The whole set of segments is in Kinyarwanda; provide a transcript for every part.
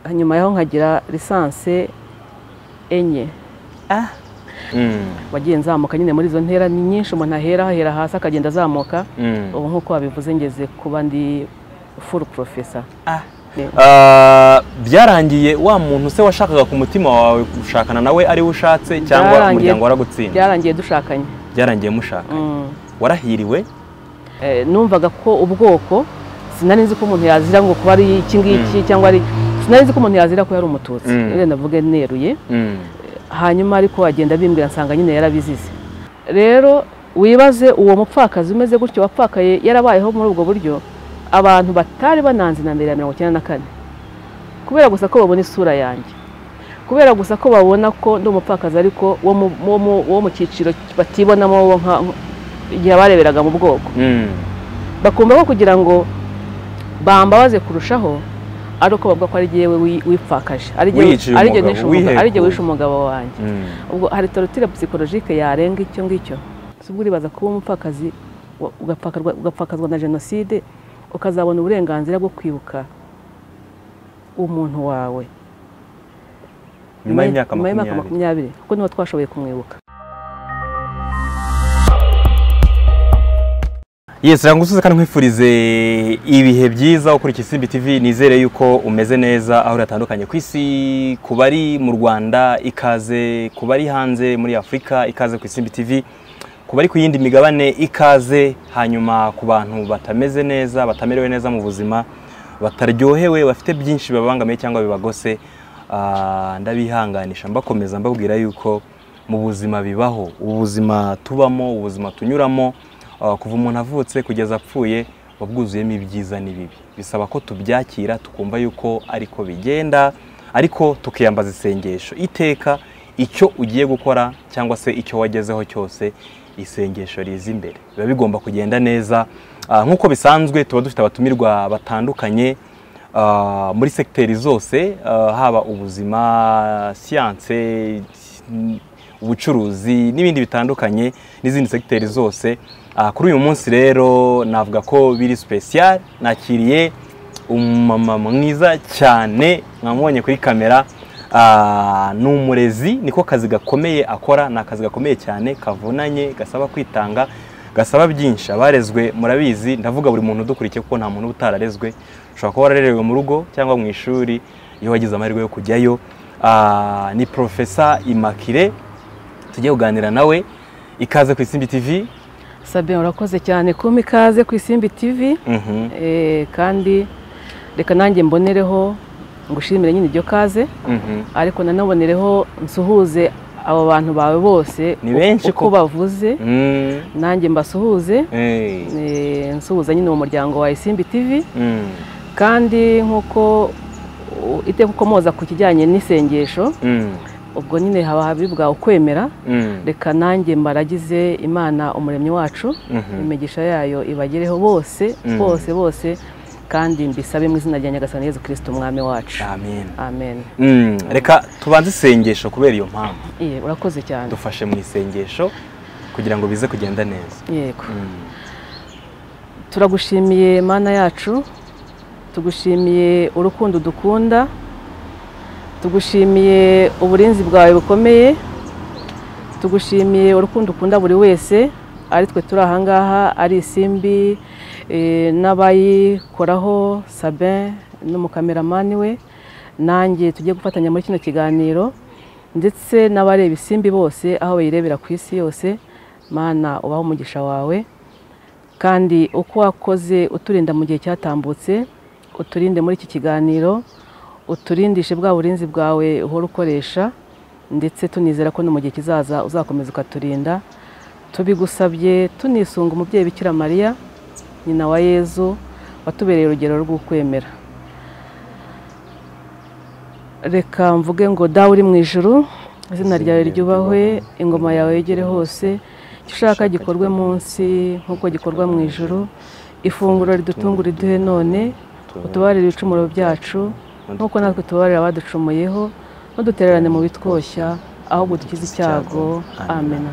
hanyuma yaho nkagira lisanse enye Ah, wagiye nzamuka nyine muri izo ntera ni nyinshi umuntu ahera ahera hasi akagenda azamuka ubu nk'uko wabivuze ngeze kuba ndi furu porofesa ah. Ah, byarangiye wa muntu se washakaga ku mutima wawe gushakana nawe ari we ushatse cyangwa Byarangiye- umuryango waragutsinda byarangiye dushakanye byarangiye mushaka Mm. warahiriwe Eh, numvaga ko ubwoko sinari nzi ko umuntu yazira ngo kuba ari iki ngiki cyangwa ari sinari nzi ko umuntu yazira ko yari umututsi Mm. rero navuga neruye Mm. hanyuma ariko agenda bimbwira nsanga nyine yarabizize rero wibaze uwo mupfakazi umeze gutyo wapfakaye yarabayeho muri ubwo buryo abantu batari bananze na mbere ya mirongo icyenda na kane kubera gusa ko babona isura yanjye kubera gusa ko babona ko ndi umupfakazi ariko wo mu- wo mu- wo mu cyiciro batibonamo wo nka- igihe bareberaga mu bwoko Mm. bakumva ko kugira ngo bambabaze kurushaho ari uko bavuga ko ari jyewe wi- wipfakaje ari jyewe- Wiyiciye ari jyewe umugabo, nishe umugabo- ari jyewe wihekuye. wishe umugabo wanjye Mm. ubwo hari torotire psikologike yarenga icyo ngicyo si ubwo uribaza kuba umupfakazi wa- ugapfakarwa- ugapfakazwa na jenoside ukazabona uburenganzira bwo kwibuka umuntu wawe nyuma y'imyaka nyuma y'imyaka makumyabiri makumyabiri kuko niba twashoboye kumwibuka yesi ranga usuze kandi nkwifurize ibihe byiza ukurikije isimbi tv nizere yuko umeze neza aho uratandukanye ku isi ku bari mu rwanda ikaze ku bari hanze muri afurika ikaze ku isimbi tv ku bari ku yindi migabane ikaze hanyuma ku bantu batameze neza batamerewe neza mu buzima bataryohewe bafite byinshi babangamiye cyangwa bibagose ah, ndabihanganisha mbakomeza mbabwira yuko mu buzima bibaho ubuzima tubamo ubuzima tunyuramo Ah, kuva umuntu avutse kugeza apfuye buba bwuzuyemo ibyiza n'ibibi bisaba ko tubyakira tukumva yuko ariko bigenda ariko tukiyambaza isengesho iteka icyo ugiye gukora cyangwa se icyo wagezeho cyose isengesho riza imbere biba bigomba kugenda neza Ah, nk'uko bisanzwe tuba dufite abatumirwa batandukanye Ah, muri segiteri zose ah, haba ubuzima siyanse n- ubucuruzi n'ibindi bitandukanye n'izindi segiteri zose Ah, kuri uyu munsi rero navuga ko biri sipesiyare nakiriye umumama mwiza cyane mwamubonye kuri kamera Ah, ni umurezi niko kazi gakomeye akora ni akazi gakomeye cyane kavunanye gasaba kwitanga gasaba byinshi abarezwe murabizi ndavuga buri muntu udukurikiye kuko nta muntu uba utararezwe ushobora kuba wararerewe mu rugo cyangwa mu ishuri iyo wagize amahirwe yo kujyayo Ah, ni profesa imakire tujye kuganira nawe ikaze ku isimbi tv sabine urakoze cyane kumpa ikaze ku isimbi tivi Mhm, Eh, kandi reka nanjye mbonereho ngushimire nyine iryo kaze mhm. ariko nanabonereho nsuhuze abo bantu bawe bose Ni benshi uko ko- bavuze Mm, nanjye mbasuhuze eh, eh, nsuhuza nyine mu muryango wa isimbi tivi mm, kandi nk'uko uh, iteka ukomoza ku kijyanye n'isengesho mm, ubwo nyine haba habibwa ukwemera mm, reka nanjye mbaragize imana umuremyi wacu mhm. imigisha yayo ibagereho bose Mm. bose bose kandi mbisabe mu izina rya nyagasani yezu kirisito umwami wacu amen amen Mm, reka tubanze isengesho kubera iyo mpamvu Iye, urakoze cyane dufashe mu isengesho kugira ngo bize kugenda neza yego Mm, turagushimiye mana yacu tugushimiye urukundo dukunda tugushimiye uburinzi bwawe bukomeye tugushimiye urukundo ukunda buri wese ari twe turi ahangaha ari isimbi eh, n'abayikoraho sabin n'umukameramani we nanjye tugiye gufatanya muri kino kiganiro ndetse n'abareba isimbi bose aho bayirebera ku isi yose mana ubaho umugisha wawe kandi uko wakoze uturinda mu gihe cyatambutse uturinde muri iki kiganiro uturindishe bwa burinzi bwawe uhora ukoresha ndetse tunizera ko no mu gihe kizaza uzakomeza ukaturinda tubigusabye tunisunga umubyeyi bikira mariya nyina wa yezu watubereye urugero rw'ukwemera reka mvuge ngo dawe uri mu ijuru izina ryawe ryubahwe ingoma yawe yegere hose icyo ushaka gikorwe munsi nk'uko gikorwa mu ijuru ifunguro ridutungura iduhe none utubarire ibicumuro byacu nk'uko natwe tubabarira abaducumuyeho ntudutererane mu bitwoshya ahubwo dukize icyago amen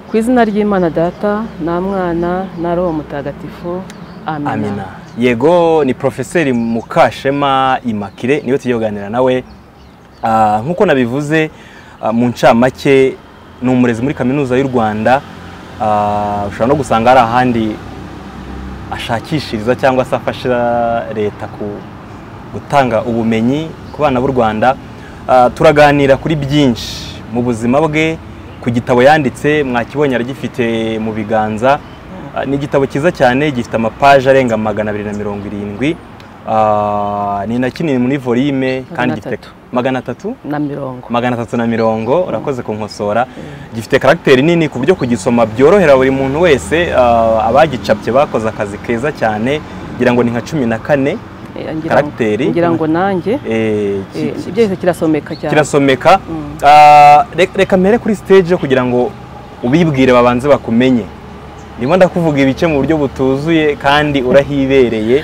ku izina ry'imana data nta mwana na roho mutagatifu amen amena yego ni porofeseri mukashema imakire niwe tugiye kuganira nawe Ah, nk'uko nabivuze ah, mu ncamake ni umurezi muri kaminuza y'u rwanda Ah, ushobora no gusanga hari ahandi ashakishiriza cyangwa se afasha leta ku- gutanga ubumenyi ku bana b'u rwanda Ah, turaganira kuri byinshi mu buzima bwe ku gitabo yanditse mwakibonye aragifite mu biganza Ah, ni igitabo cyiza cyane gifite amapaje arenga magana abiri na mirongo irindwi Ah, ni na kinini muri volume kandi Magana gifite atatu. magana atatu na mirongo magana atatu na mirongo urakoze kunkosora gifite karagiteri nini ku buryo kugisoma byorohera buri muntu wese ah, abagicapye bakoze akazi keza cyane ngira ngo ni nka cumi na kane Eh, ngira ngo- Karagiteri. ngira ngo nanjye Eh, ki- eh, ki- byose kirasomeka cyane kirasomeka Mm. Ah, re- reka mpere kuri stage kugira ngo ubibwire babanze bakumenye ndimo ndakuvuga ibice mu buryo butuzuye kandi urahibereye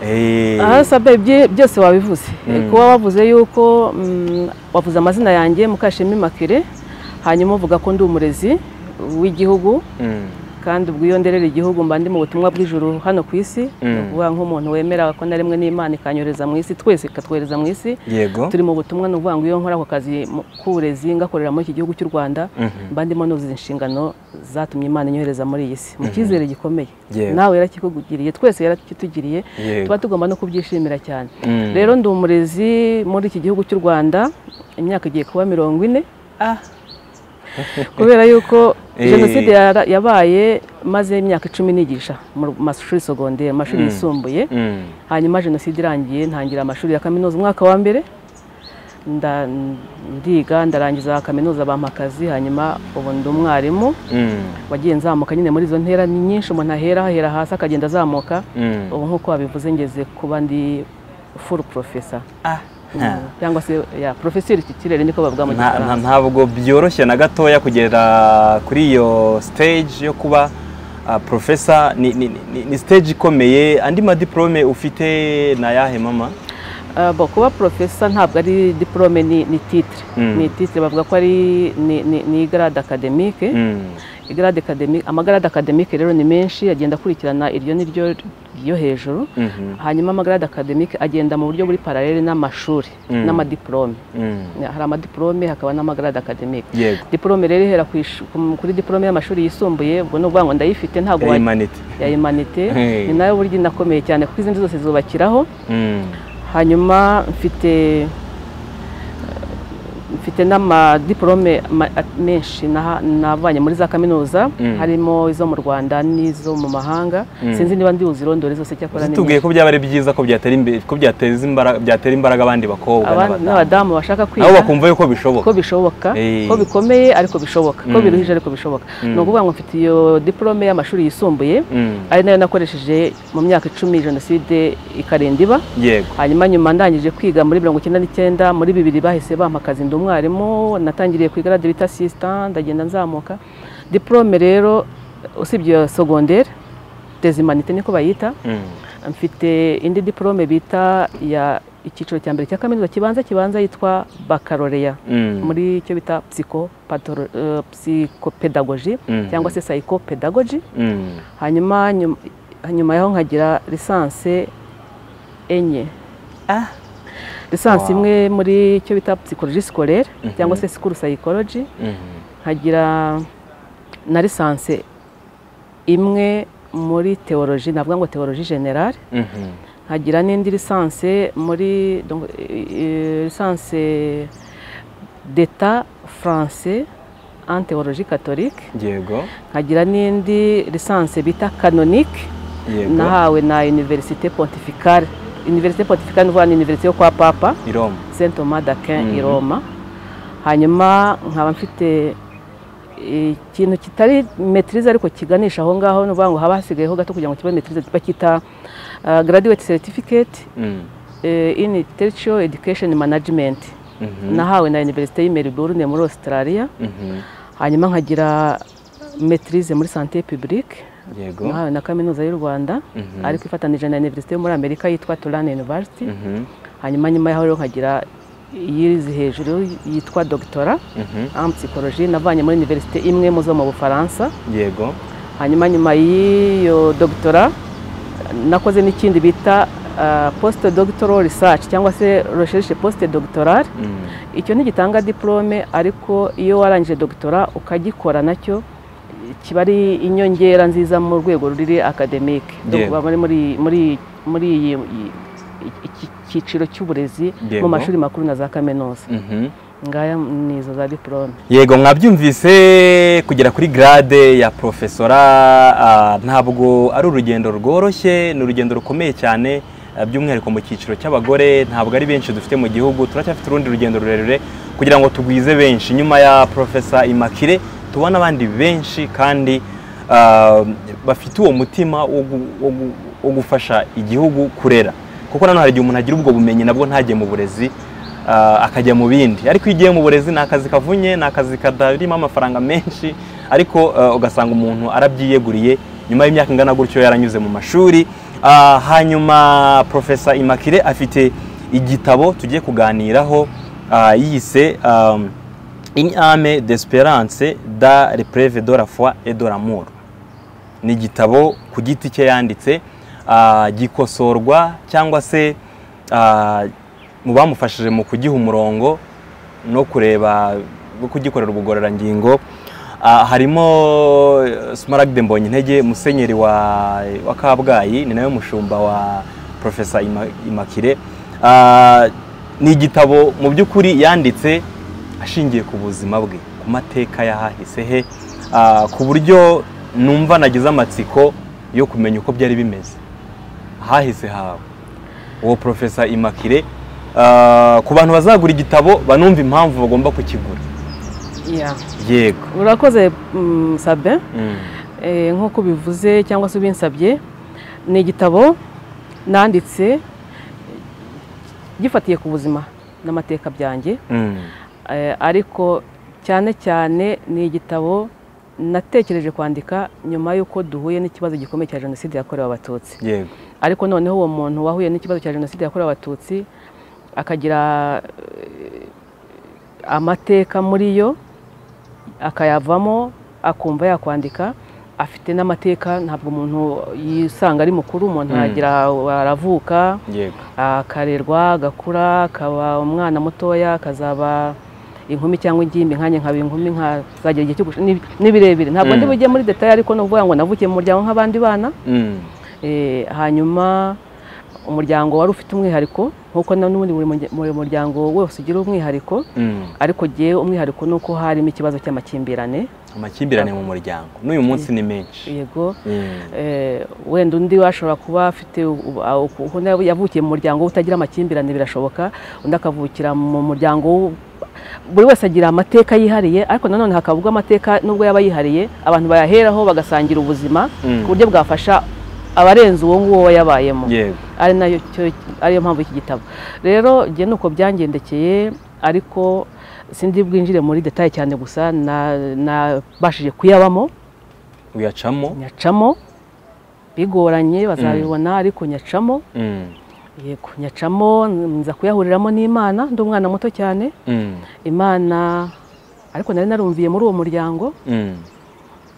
Eh, aha sabe bye- byose wabivuze Eh, Mm. kuba wavuze yuko mm, wavuze amazina yanjye mukashema imakire hanyuma uvuga ko ndi umurezi w'igihugu mm, kandi ubwo iyo nderera igihugu mba ndi mu butumwa bw'ijuru hano ku isi Mm. ni ukuvuga nk'umuntu wemera ko naremwe n'imana ikanyohereza mu isi twese ikatwohereza mu isi yego turi mu butumwa ni ukuvuga ngo iyo nkora ako kazi mu- k'uburezi ngakorera muri iki gihugu cy'u rwanda Mhm. mba ndimo nuzuza inshingano zatumye imana inyohereza muri iyi si mu cyizere gikomeye Yego. nawe yarakikugiriye twese yarakitugiriye Yego. tuba tugomba no kubyishimira cyane Mm. rero ndi umurezi muri iki gihugu cy'u rwanda imyaka igiye kuba mirongo ine kubera yuko Eh. jenoside yara- yabaye maze imyaka icumi nigisha mu mashuri sogonderi mu mashuri yisumbuye Mm, hanyuma jenoside irangiye ntangira amashuri ya kaminuza umwaka wa mbere nda- ndiga ndarangiza kaminuza bampa akazi hanyuma ubu ndi umwarimu mm, wagiye nzamuka nyine muri izo ntera ni nyinshi umuntu ahera ahera hasi akagenda azamuka mm. ubu nk'uko wabivuze ngeze kuba ndi furu porofesa Ah. Ha. cyangwa se ya porofeseri titirere niko bavuga mu Nta- nta- gifaransa ntabwo byoroshye na gatoya kugera kuri iyo stage yo kuba ah, professor ni, ni, ni, ni stage ikomeye andi madiplome ufite ni ayahe mama Ah, bo kuba porofesa ntabwo ari diporome ni ni titire Mm. ni titire bavuga ko ari ni- ni ni igarade akademike Mm, Grade academic- amagarade akademike rero ni menshi agenda akurikirana iryo n'iryo ryo hejuru mhm, hanyuma amagarade akademike agenda mu buryo buri paralele n'amashuri Mm. n'amadiplome mm. hari amadiplome hakaba n'amagarade akademike yego diplome rero ihera ku ish- ku- kuri diplome y'amashuri yisumbuye ubwo ni ukuvuga ngo ndayifite ntabwo ya wa- humanity ya humanite Hey. ni nayo burya inakomeye cyane kuko izindi zose zubakiraho Mm, hanyuma mfite mfite n'amadiplome ma- at- menshi naha- navanye muri za kaminuza Mm. harimo izo mu rwanda n'izo mu mahanga Mm. sinzi niba ndi buzirondore zose cyakora ni tubwiye nyinshi. ko byaba ari byiza ko byatera imbere ko byateza imbaraga byatera imbaraga abandi bakobwa Abandi- n'abadamu n'abadamu bashaka nabo kwiga bakumva yuko bishoboka ko bishoboka Eh. ko bikomeye ariko bishoboka ko Mm. biruhije ariko bishoboka Mm. ni ukuvuga ngo mfite iyo diplome y'amashuri yisumbuye Mm, ari nayo nakoresheje mu myaka icumi jenoside ikarinda iba yego hanyuma nyuma ndangije kwiga muri mirongo icyenda n'icyenda muri bibiri bahise bampa akazi ndi umwarimu natangiriye ku igarade bita sisita ndagenda nzamuka diplome rero usibye iyo sogondere dezimanite niko bayita Mm, mfite indi diplome bita ya icyiciro cya mbere cya kaminuza kibanza kibanza yitwa bakaloreya mm, muri icyo bita psycho psychopedagogy Mhm. cyangwa se psychopedagogy mm. hanyuma nyum- nyuma yaho nkagira lisanse enye Ah. lisansi Wow. imwe muri icyo bita psychologie scolaire Mhm. cyangwa se school psychology Mhm, nkagira na lisanse imwe muri theologie navuga ngo theologie generale mhm. nkagira n'indi lisanse muri donc, eh, lisanse d'etat français en théologie catholique yego nkagira n'indi lisanse bita canonique yego nahawe na université pontificale université pontificale ni ukuvuga ni université yo kwa papa i roma saint thomas d'aquin Mhm. i roma hanyuma nkaba mfite ikintu kitari metirize ariko kiganisha aho ngaho ni ukuvuga ngo haba hasigayeho gato kugira ngo kibe metirize bacyita ah, graduate certificate Mm, eh, in intellectual education management mhm. nahawe na université y'i melbourne muri australia Mhm, hanyuma nkagira metirize muri santé publique yego nahawe na kaminuza y'u rwanda Mhm. ariko ifatanije na université yo muri amerika yitwa turan university Mhm, hanyuma nyuma yaho rero nkagira iyirizi hejuru yitwa doctora mhm, en psychologie navanye muri université imwe mu zo mu bufaransa yego hanyuma nyuma y'iyo doctora nakoze n'ikindi bita post doctoral research cyangwa se recherche post doctoral Mm. icyo ntigitanga diplome ariko iyo warangije doctora ukagikora nacyo kiba ari inyongera nziza mu rwego ruri akademike Yego. baba bari muri muri muri iyi iyi- iki cyiciro cy'uburezi Yego. mu mashuri makuru na za kaminuza Mhm. ngaya ni izo za diplome yego mwabyumvise kugera kuri grade ya profesora ah, ntabwo ari urugendo rworoshye ni urugendo rukomeye cyane ah, by'umwihariko mu cyiciro cy'abagore ntabwo ari benshi dufite mu gihugu turacyafite urundi rugendo rurerure kugira ngo tugwize benshi nyuma ya profesa Immaculee tubona abandi benshi kandi ah, bafite uwo mutima wo gu- wo gu- wo gufasha igihugu kurera kuko nanone hari igihe umuntu agira ubwo bumenyi nabwo ntajye mu burezi ah, akajya mu bindi ariko iyo ugiye mu burezi ni akazi kavunye ni akazi katarimo amafaranga menshi ariko ah, ugasanga umuntu arabyiyeguriye nyuma y'imyaka ingana gutyo yaranyuze mu mashuri Ah, hanyuma profesa Immaculee afite igitabo tugiye kuganiraho ah, yise um, In ame d'espérance da repreve de la foi et de l'amour ni igitabo ku giti cye yanditse ah, gikosorwa cyangwa se ah, mu bamufashije mu kugiha umurongo no kureba no kugikorera ubugororangingo ah, harimo eh, Smaragde Mbonyintege musenyeri wa, wa Kabgayi ni nawe mushumba wa Profesa Imma- Immaculee Ah, ni igitabo mu by'ukuri yanditse ashingiye ku buzima bwe ku mateka y'ahahise he ah, ku buryo numva nagize amatsiko yo kumenya uko byari bimeze ahahise hawe uwo profesa Immaculee ah, ku bantu bazagura igitabo banumva impamvu bagomba kukigura yego urakoze mm, sabe Mm. Eh, nk'uko ubivuze cyangwa se ubinsabye ni igitabo nanditse gifatiye ku buzima n'amateka byanjye Mm. Eh, ariko cyane cyane ni igitabo natekereje kwandika nyuma y'uko duhuye n'ikibazo gikomeye cya jenoside yakorewe abatutsi yego ariko noneho uwo muntu wahuye n'ikibazo cya jenoside yakorewe abatutsi akagira eh, amateka muri yo akayavamo akumva yakwandika afite n'amateka ntabwo umuntu yisanga ari mukuru umuntu Mm. aragira aravuka yego akarerwa agakura akaba umwana mutoya akazaba inkumi cyangwa ingimbi nkanjye nkaba inkumi nkazagira igihe cyo gush- ni- ni birebire ntabwo Mm. ndi bujye muri detaye ariko ni ukuvuga ngo navukiye mu muryango nk'abandi bana Mm. Eh, hanyuma umuryango wari ufite umwihariko nk'uko na n'ubundi buri murya- buri muryango wose ugira umwihariko Mm. ariko jyewe umwihariko ni uko harimo ikibazo cy'amakimbirane amakimbirane mu muryango n'uyu munsi ni menshi yego Mm. eh, wenda undi washobora kuba afite u- a- uku- uko na- yavukiye mu muryango utagira amakimbirane birashoboka undi akavukira mu muryango w- buri wese agira amateka yihariye ariko nanone hakavugwa amateka nubwo yaba yihariye abantu bayaheraho bagasangira ubuzima Mm. ku buryo bwafasha abarenze uwo nguwo we yabayemo yego ari nayo cyo- ariyo mpamvu y'iki gitabo rero njye ni uko byangendekeye ariko sindi bwinjire muri detaye cyane gusa na- nabashije kuyabamo uyacamo nyacamo bigoranye bazabibona ariko nyacamo Mm. yego nyacamo nza kuyahuriramo n'imana ndi umwana muto cyane Mm. imana ariko nari narumviye muri uwo muryango Mm.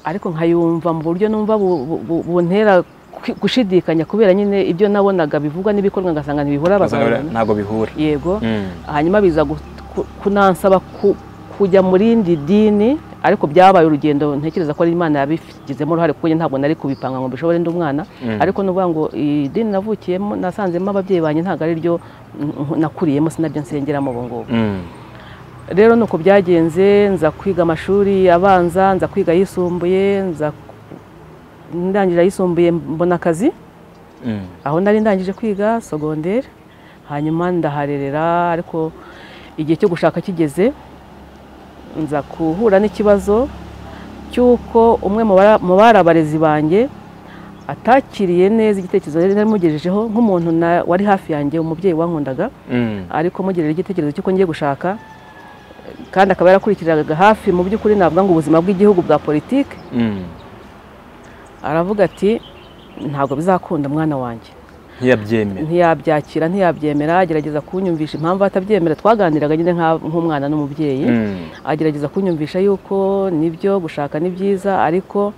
ariko nkayumva mu buryo numva bu- bu- bu- buntera kwi- gushidikanya kubera nyine ibyo nabonaga bivugwa n'ibikorwa ngasanga ntibihura Ugasanga bazabibona ntabwo bihura yego Mm. hanyuma biza gu- ku- kunansaba ku- kujya mu rindi dini ariko byabaye urugendo ntekereza ko ari imana yabigizemo uruhare kuko njye ntabwo nari kubipanga ngo bishobore ndi umwana Mm. ariko ni ukuvuga ngo idini navukiyemo nasanzemo ababyeyi banjye ntabwo ari ryo mm, nakuriyemo sinabyo nsengeramo ubu ngubu Mm. rero ni uko byagenze nza kwiga amashuri abanza nza kwiga ayisumbuye nza ndangira ayisumbuye mbona akazi Mm. aho nari ndangije kwiga sogonderi hanyuma ndaharerera ariko igihe cyo gushaka kigeze nza guhura n'ikibazo cy'uko umwe mu bara- mu bari abarezi banjye atakiriye neza igitekerezo yari namugejejeho nk'umuntu na- wari hafi yanjye umubyeyi wankundaga Mm. ariko mugejeje igitekerezo cy'uko ngiye gushaka kandi akaba yarakurikiranaga hafi mu by'ukuri navuga ngo ubuzima bw'igihugu bwa politiki Mm. aravuga ati ntabwo bizakunda mwana wanjye ntiyabyemera ntiyabyakira ntiyabyemera agerageza kunyumvisha impamvu atabyemera twaganiraga nyine nka- nk'umwana n'umubyeyi Mm. agerageza kunyumvisha yuko nibyo gushaka ni byiza ariko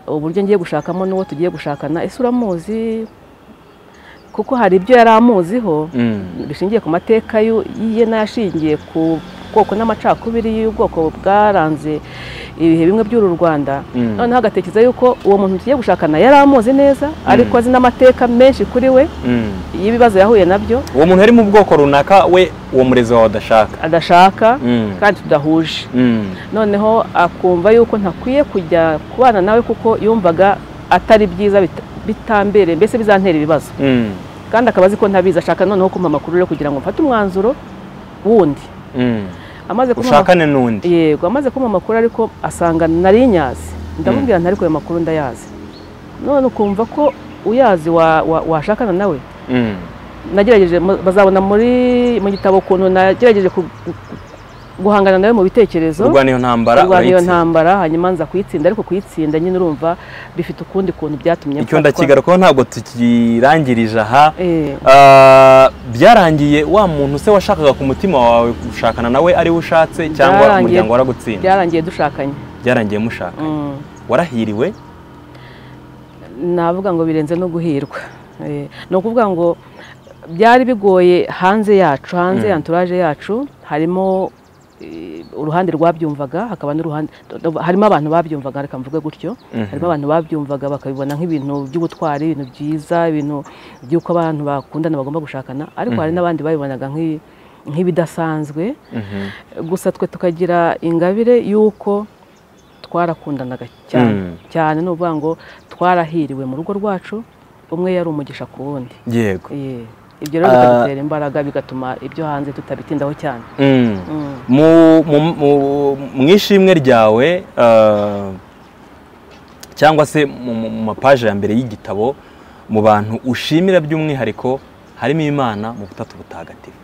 uburyo ngiye gushakamo n'uwo tugiye gushakana ese uramuzi kuko hari ibyo yari amuziho Mm. bishingiye ku mateka y'u- ye n'ashingiye ku bwoko n'amacakubiri y'ubwoko bwaranze ibihe bimwe by'uru Rwanda Mm. noneho agatekereza yuko uwo muntu tugiye gushakana yari amuzi neza ariko azi n'amateka menshi kuri we Mm. y'ibibazo yahuye nabyo uwo muntu ari mu bwoko runaka we uwo murezi wawe adashaka adashaka Mm. kandi tudahuje Mm. noneho akumva yuko ntakwiye kujya kubana nawe kuko yumvaga atari byiza bita- bitambereye mbese bizantera ibibazo Mm. kandi akaba azi ko ntabizi ashaka noneho kumpa amakuru rero kugira ngo mfate umwanzuro wundi Mm. amaze kumpa ushakane n'undi yego amaze kumpa amakuru ariko asanga nari nyazi ndamubwira nti ariko ayo makuru ndayazi none ukumva ko uyazi wa- wa- washakana nawe Mm. nagerageje mu- bazabona muri mu gitabo ukuntu nagerageje ku- ku- guhangana nawe mu bitekerezo urwana iyo ntambara kurwana iyo urayitsinda. ntambara hanyuma nza kuyitsinda ariko kuyitsinda nyine urumva bifite ukundi kuntu byatumye icyo mfatwa. ndakigarukaho ntabwo tukirangirije aha Eh, Ah, byarangiye wa muntu se washakaga ku mutima wawe gushakana nawe ariwe ushatse cyangwa Byarangiye. umuryango waragutsinda byarangiye dushakanye byarangiye mushaka Mm. warahiriwe navuga ngo birenze no guhirwa Eh, ni ukuvuga ngo byari bigoye hanze yacu hanze Mm. ya anturaje yacu harimo eh, uruhande rwabyumvaga hakaba n'uruhande harimo abantu babyumvaga reka mvuge gutyo Mhm. harimo abantu babyumvaga bakabibona nk'ibintu by'ubutwari ibintu byiza ibintu by'uko abantu bakundana bagomba gushakana ariko hari n'abandi babibonaga nk'i- nk'ibidasanzwe Mhm. gusa twe tukagira ingabire y'uko twarakundanaga Mm. cyane cyane ni ukuvuga ngo twarahiriwe mu rugo rwacu umwe yari umugisha ku wundi yego Eh, ibyo rero Ah. bikadutera imbaraga bigatuma ibyo hanze tutabitindaho cyane Mm. Mm. mu mu- mu- mu ishimwe ryawe ah, cyangwa se mu mu- mu mapaje ya mbere y'igitabo mu bantu ushimira by'umwihariko harimo imana mu butatu butagatifu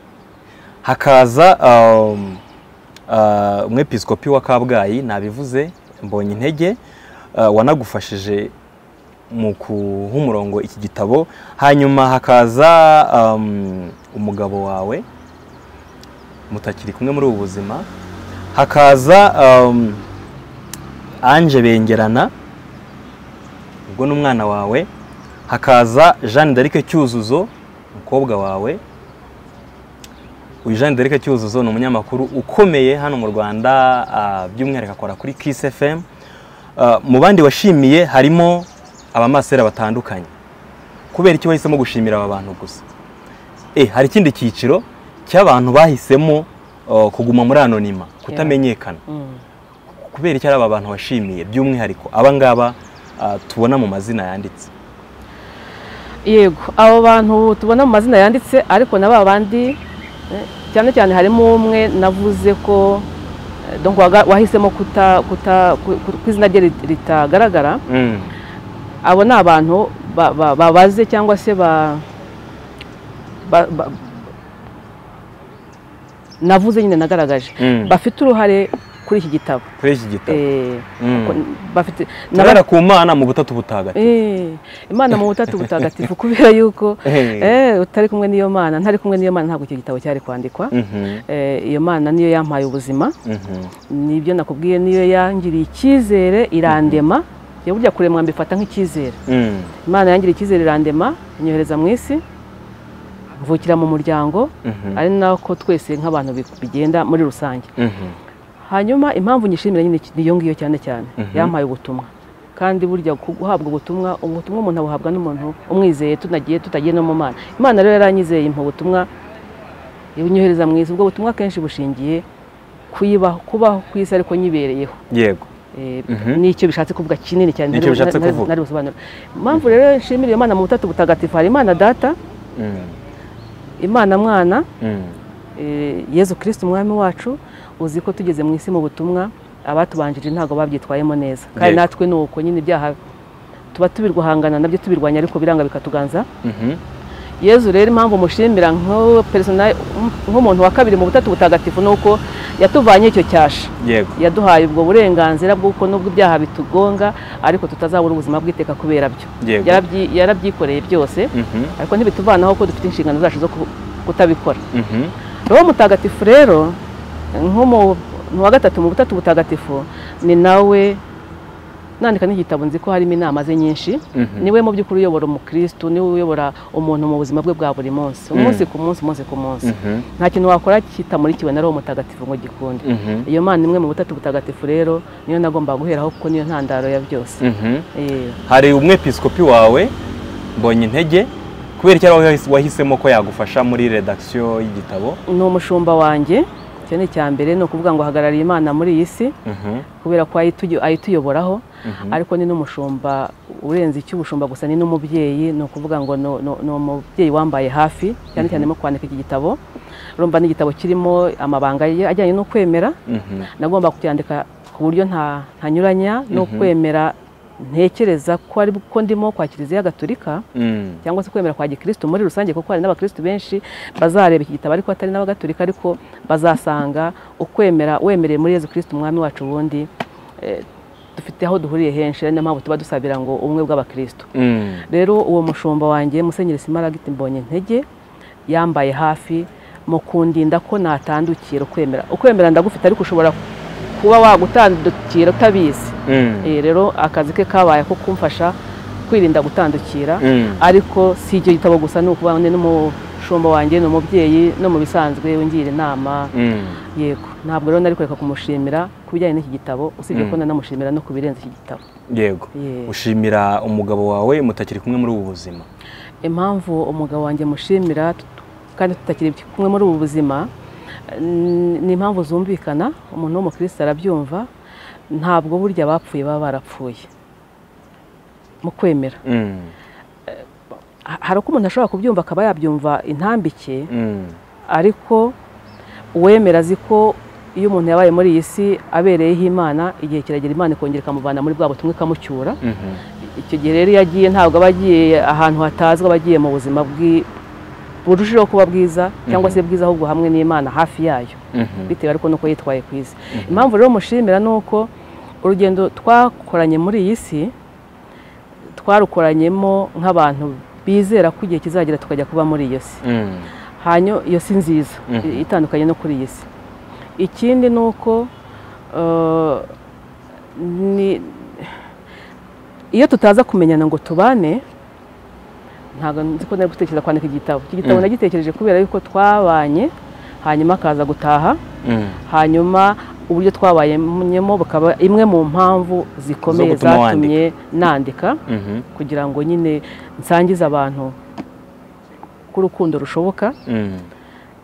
hakaza um, ah, umwepiskopi wa kabgayi nabivuze mbonye intege ah, wanagufashije mu guha umurongo iki gitabo hanyuma hakaza um, umugabo wawe mutakiri kumwe muri ubu buzima hakaza um, anje bengerana ubwo n'umwana wawe hakaza jeanne d'arc cyuzuzo umukobwa wawe uyu jeanne d'arc cyuzuzo ni umunyamakuru ukomeye hano mu rwanda ah, by'umwihariko akora kuri kiss fm Ah, mu bandi washimiye harimo abamasera batandukanye kubera iki wahisemo gushimira aba bantu gusa Eh, hari ikindi cyiciro cy'abantu bahisemo uh, kuguma muri anonima kutamenyekana Mm. kubera iki ari aba bantu washimiye by'umwihariko aba ngaba uh, tubona mu mazina yanditse yego abo bantu tubona mu mazina yanditse ariko na ba bandi eh, cyane cyane harimo umwe navuze ko eh, donc waga- wahisemo kuta kuta ku- ku- ku izina rye rit- ritagaragara mm. abo ni abantu ba- ba- babaze cyangwa se ba ba- ba- navuze nyine nagaragaje Mm. bafite uruhare kuri iki gitabo kuri iki gitabo Eh, Mm. ko- bafite turara ku mana mu butatu butagatifu Eh, imana mu butatu butagatifu kubera yuko Eh. eh, utari kumwe n'iyo mana ntari kumwe n'iyo mana ntabwo icyo gitabo cyari kwandikwa Mhm, Eh, iyo mana niyo yampaye ubuzima mhm, nibyo nakubwiye niyo yangiriye icyizere irandema ya burya kuremwa mbifata nk'icyizere mm. imana yangiriye icyizere irandema inyohereza mu isi mvukira mu muryango Mhm, ari nako twese nk'abantu bi- bigenda muri rusange mhm, hanyuma impamvu nyishimira nyine ni iyo ngiyo cyane cyane Mhm. yampaye ubutumwa kandi burya ku- guhabwa ubutumwa ubutumwa umuntu abuhabwa n'umuntu umwizeye tunagiye tutagiye no mu mana imana rero yaranyizeye impa ubutumwa ibunyohereza mu isi ubwo butumwa akenshi bushingiye kuyibaho kubaho ku isi ariko nyibereyeho yego Eh, Mhm. nicyo bishatse kuvuga kinini cyane ntari- Nicyo bishatse ntari- kuvuga. ntari busobanure impamvu rero nshimira iyo mana mu butatu butagatifu hari imana data Mm, imana mwana mm, Eh, yezu kirisiti umwami wacu uzi ko tugeze mu isi mu butumwa abatubanjije ntabwo babyitwayemo neza kandi Yego. natwe ni uko nyine ibyaha tuba tubirwahangana nabyo tubirwanya ariko biranga bikatuganza mhm, yezu rero impamvu mushimira nko persona- nk'umuntu wa kabiri mu butatu butagatifu ni uko yatuvanye icyo cyasha yego yaduhaye ubwo burenganzira bw'uko nubwo ibyaha bitugonga ariko tutazabura ubuzima bw'iteka kubera byo Yego. Yarabyi- yarabyikoreye byose Mhm, ariko ntibituvanaho ko dufite inshingano zacu zo ku- kutabikora mhm, roho mutagatifu rero nk'umuntu wa gatatu mu butatu butagatifu ni nawe nandika n'igitabo nzi ko harimo inama ze nyinshi Mhm. niwe mu by'ukuri uyobora umukristo niwe uyobora umuntu mu buzima bwe bwa buri munsi umunsi ku munsi umunsi ku munsi Mhm. nta kintu wakora kitamurikiwe na roho mutagatifu ngo gikunde Mhm. iyo mana imwe mu butatu butagatifu rero niyo nagombaga guheraho kuko niyo ntandaro ya byose Mhm. Eh, hari umwepisikopi wawe mbonye intege kubera icyo ari we wahisemo ko yagufasha muri redakisiyo y'igitabo ni umushumba wanjye icyo ni icya mbere ni ukuvuga ngo ahagarariye imana muri iyi si Mhm. kubera ko ayituyo- ayituyoboraho Mhm. ariko ni n'umushumba urenze icyo ubushumba gusa ni n'umubyeyi ni ukuvuga ngo no- no- ni umubyeyi wambaye hafi cyane cyane mu kwandika iki gitabo urumva ni igitabo kirimo amabanga ye ajyanye no kwemera Mhm. nagomba kucyandika ku buryo nta ntanyuranya no Mhm. kwemera ntekereza ko ari ko ndimo kwa kiliziya gatolika Mm. cyangwa se kwemera kwa gikristo muri rusange kuko hari n'abakristo benshi bazareba iki gitabo ariko atari n'abagatolika ariko bazasanga ukwemera wemereye muri yezu kristo umwami wacu ubundi eh, dufite aho duhuriye henshi ari niyo mpamvu tuba dusabira ngo ubumwe bw'abakristo Mm. rero uwo mushumba wanjye musenyeri simaragiti mbonye intege yambaye hafi mu kundinda ko natandukira ukwemera ukwemera ndagufite ariko ushobora kuba wagutandukira utabizi Mm. Eh, rero akazi ke kabaye ko kumfasha kwirinda gutandukira Mm. ariko si icyo gitabo gusa ni ukuvuga ngo ni n'umushumba wanjye ni umubyeyi no mu bisanzwe ungira inama Mm. yego ntabwo rero nari kureka kumushimira ku bijyanye n'iki gitabo usibye ko Mm. nanamushimira no ku birenze iki gitabo yego Yeah. ushimira umugabo wawe mutakiri kumwe muri ubu buzima impamvu umugabo wanjye mushimira tut- kandi tutakiri kumwe muri ubu buzima eh, ni impamvu zumvikana umuntu w'umukristo arabyumva ntabwo burya abapfuye baba barapfuye mu kwemera Mm. Ha- hari uko umuntu ashobora kubyumva akaba yabyumva intambike Mm. ariko uwemera azi ko iyo umuntu yabaye muri iyi si abereyeho imana igihe kiragera imana ikongera ikamuvana muri bwa butumwa ikamucyura Mhm. icyo gihe rero iyo agiye ntabwo aba agiye ahantu hatazwi aba agiye mu buzima bwi- burushijeho kuba bwiza cyangwa se bwiza ahubwo hamwe n'imana hafi yayo Mhm. bitewe ariko nuko yitwaye ku isi impamvu rero mushimira ni uko urugendo twakoranye muri iyi si twarukoranyemo nk'abantu bizera ko igihe kizagera tukajya kuba muri iyo si Mm. hanyuma iyo si nziza Mhm. i- itandukanye no kuri iyi si ikindi ni uko eh, ni- iyo tutaza kumenyana ngo tubane ntabwo nzi ko nari gutekereza kwandika igitabo iki gitabo Mhm. nagitekereje kubera yuko twabanye hanyuma akaza gutaha Mm. hanyuma uburyo twabayemo bukaba imwe mu mpamvu zikomeye Zo gutuma zatumye nandika Mhm. kugira ngo nyine nsangize abantu ko urukundo rushoboka Mm.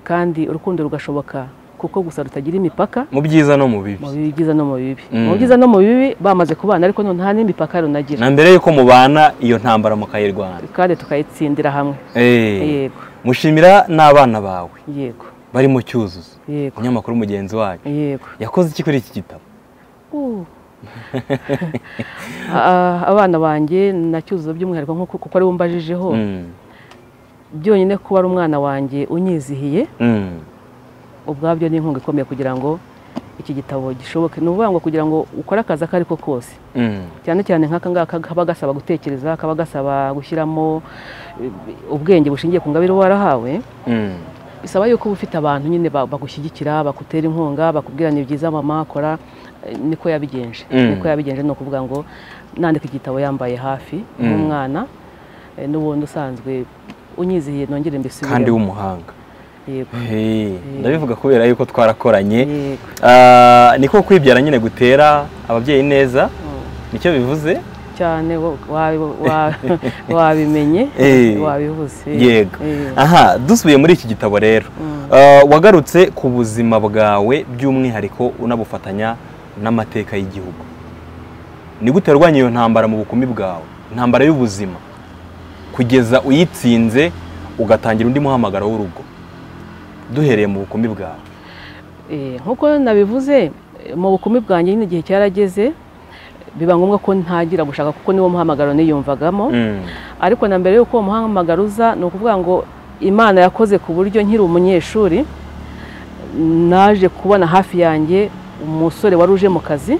kandi urukundo rugashoboka kuko gusa rutagira imipaka mu byiza no mu bibi mu byiza no mu bibi Mm. mu byiza no mu bibi bamaze kubana ariko none nta n'imipaka runagira na mbere y'uko mubana iyo ntambara mukayirwana kandi tukayitsindira hamwe Eh. yego mushimira n'abana bawe yego barimo cyuzuzo yego umunyamakuru mugenzi wanyu yego yakoze iki kuri iki gitabo Uh. Ah, abana banjye na cyuzuzo by'umwihariko nkuko- kuko ari we umbajijeho Mm. byonyine kuba ari umwana wanjye unyizihiye Mm. ubwabyo ni inkunga ikomeye kugira ngo iki gitabo gishoboke ni ukuvuga ngo kugira ngo ukore akazi ako ariko kose Mm. cyane cyane nk'aka ngaka kaba gasaba gutekereza kaba gasaba gushyiramo eh, ubwenge bushingiye ku ngabire uba warahawe Mm. bisaba yuko uba ufite abantu nyine ba- bagushyigikira bakutera inkunga bakubwira ni byiza mama kora eh, niko yabigenje Mm. niko yabigenje ni ukuvuga ngo nandika igitabo yambaye hafi Mm. nk'umwana eh, n'ubundi usanzwe unyizihiye nongere mbisubiremo kandi w'umuhanga yego Hey, ndabivuga kubera yuko twarakoranye yego Ah, niko kwibyara nyine gutera ababyeyi neza Mm. nicyo bivuze cyane wo- wa- wa- wabimenye Eh. wabivuze yego Eh. aha dusubiye muri iki gitabo rero Mm. Ah, wagarutse ku buzima bwawe by'umwihariko unabufatanya n'amateka y'igihugu ni gute warwanya iyo ntambara mu bukumi bwawe intambara y'ubuzima kugeza uyitsinze ugatangira undi muhamagaro w'urugo duhereye mu bukumi bwawe Eh, nkuko nabivuze eh, mu bukumi bwanjye nyine igihe cyarageze biba ngombwa ko ntagira gushaka kuko niwo muhamagaro niyumvagamo Mm, ariko na mbere y'uko uwo muhamagaro uza ni ukuvuga ngo imana yakoze ku buryo nkiri umunyeshuri naje kubona hafi yanjye umusore wari uje mu kazi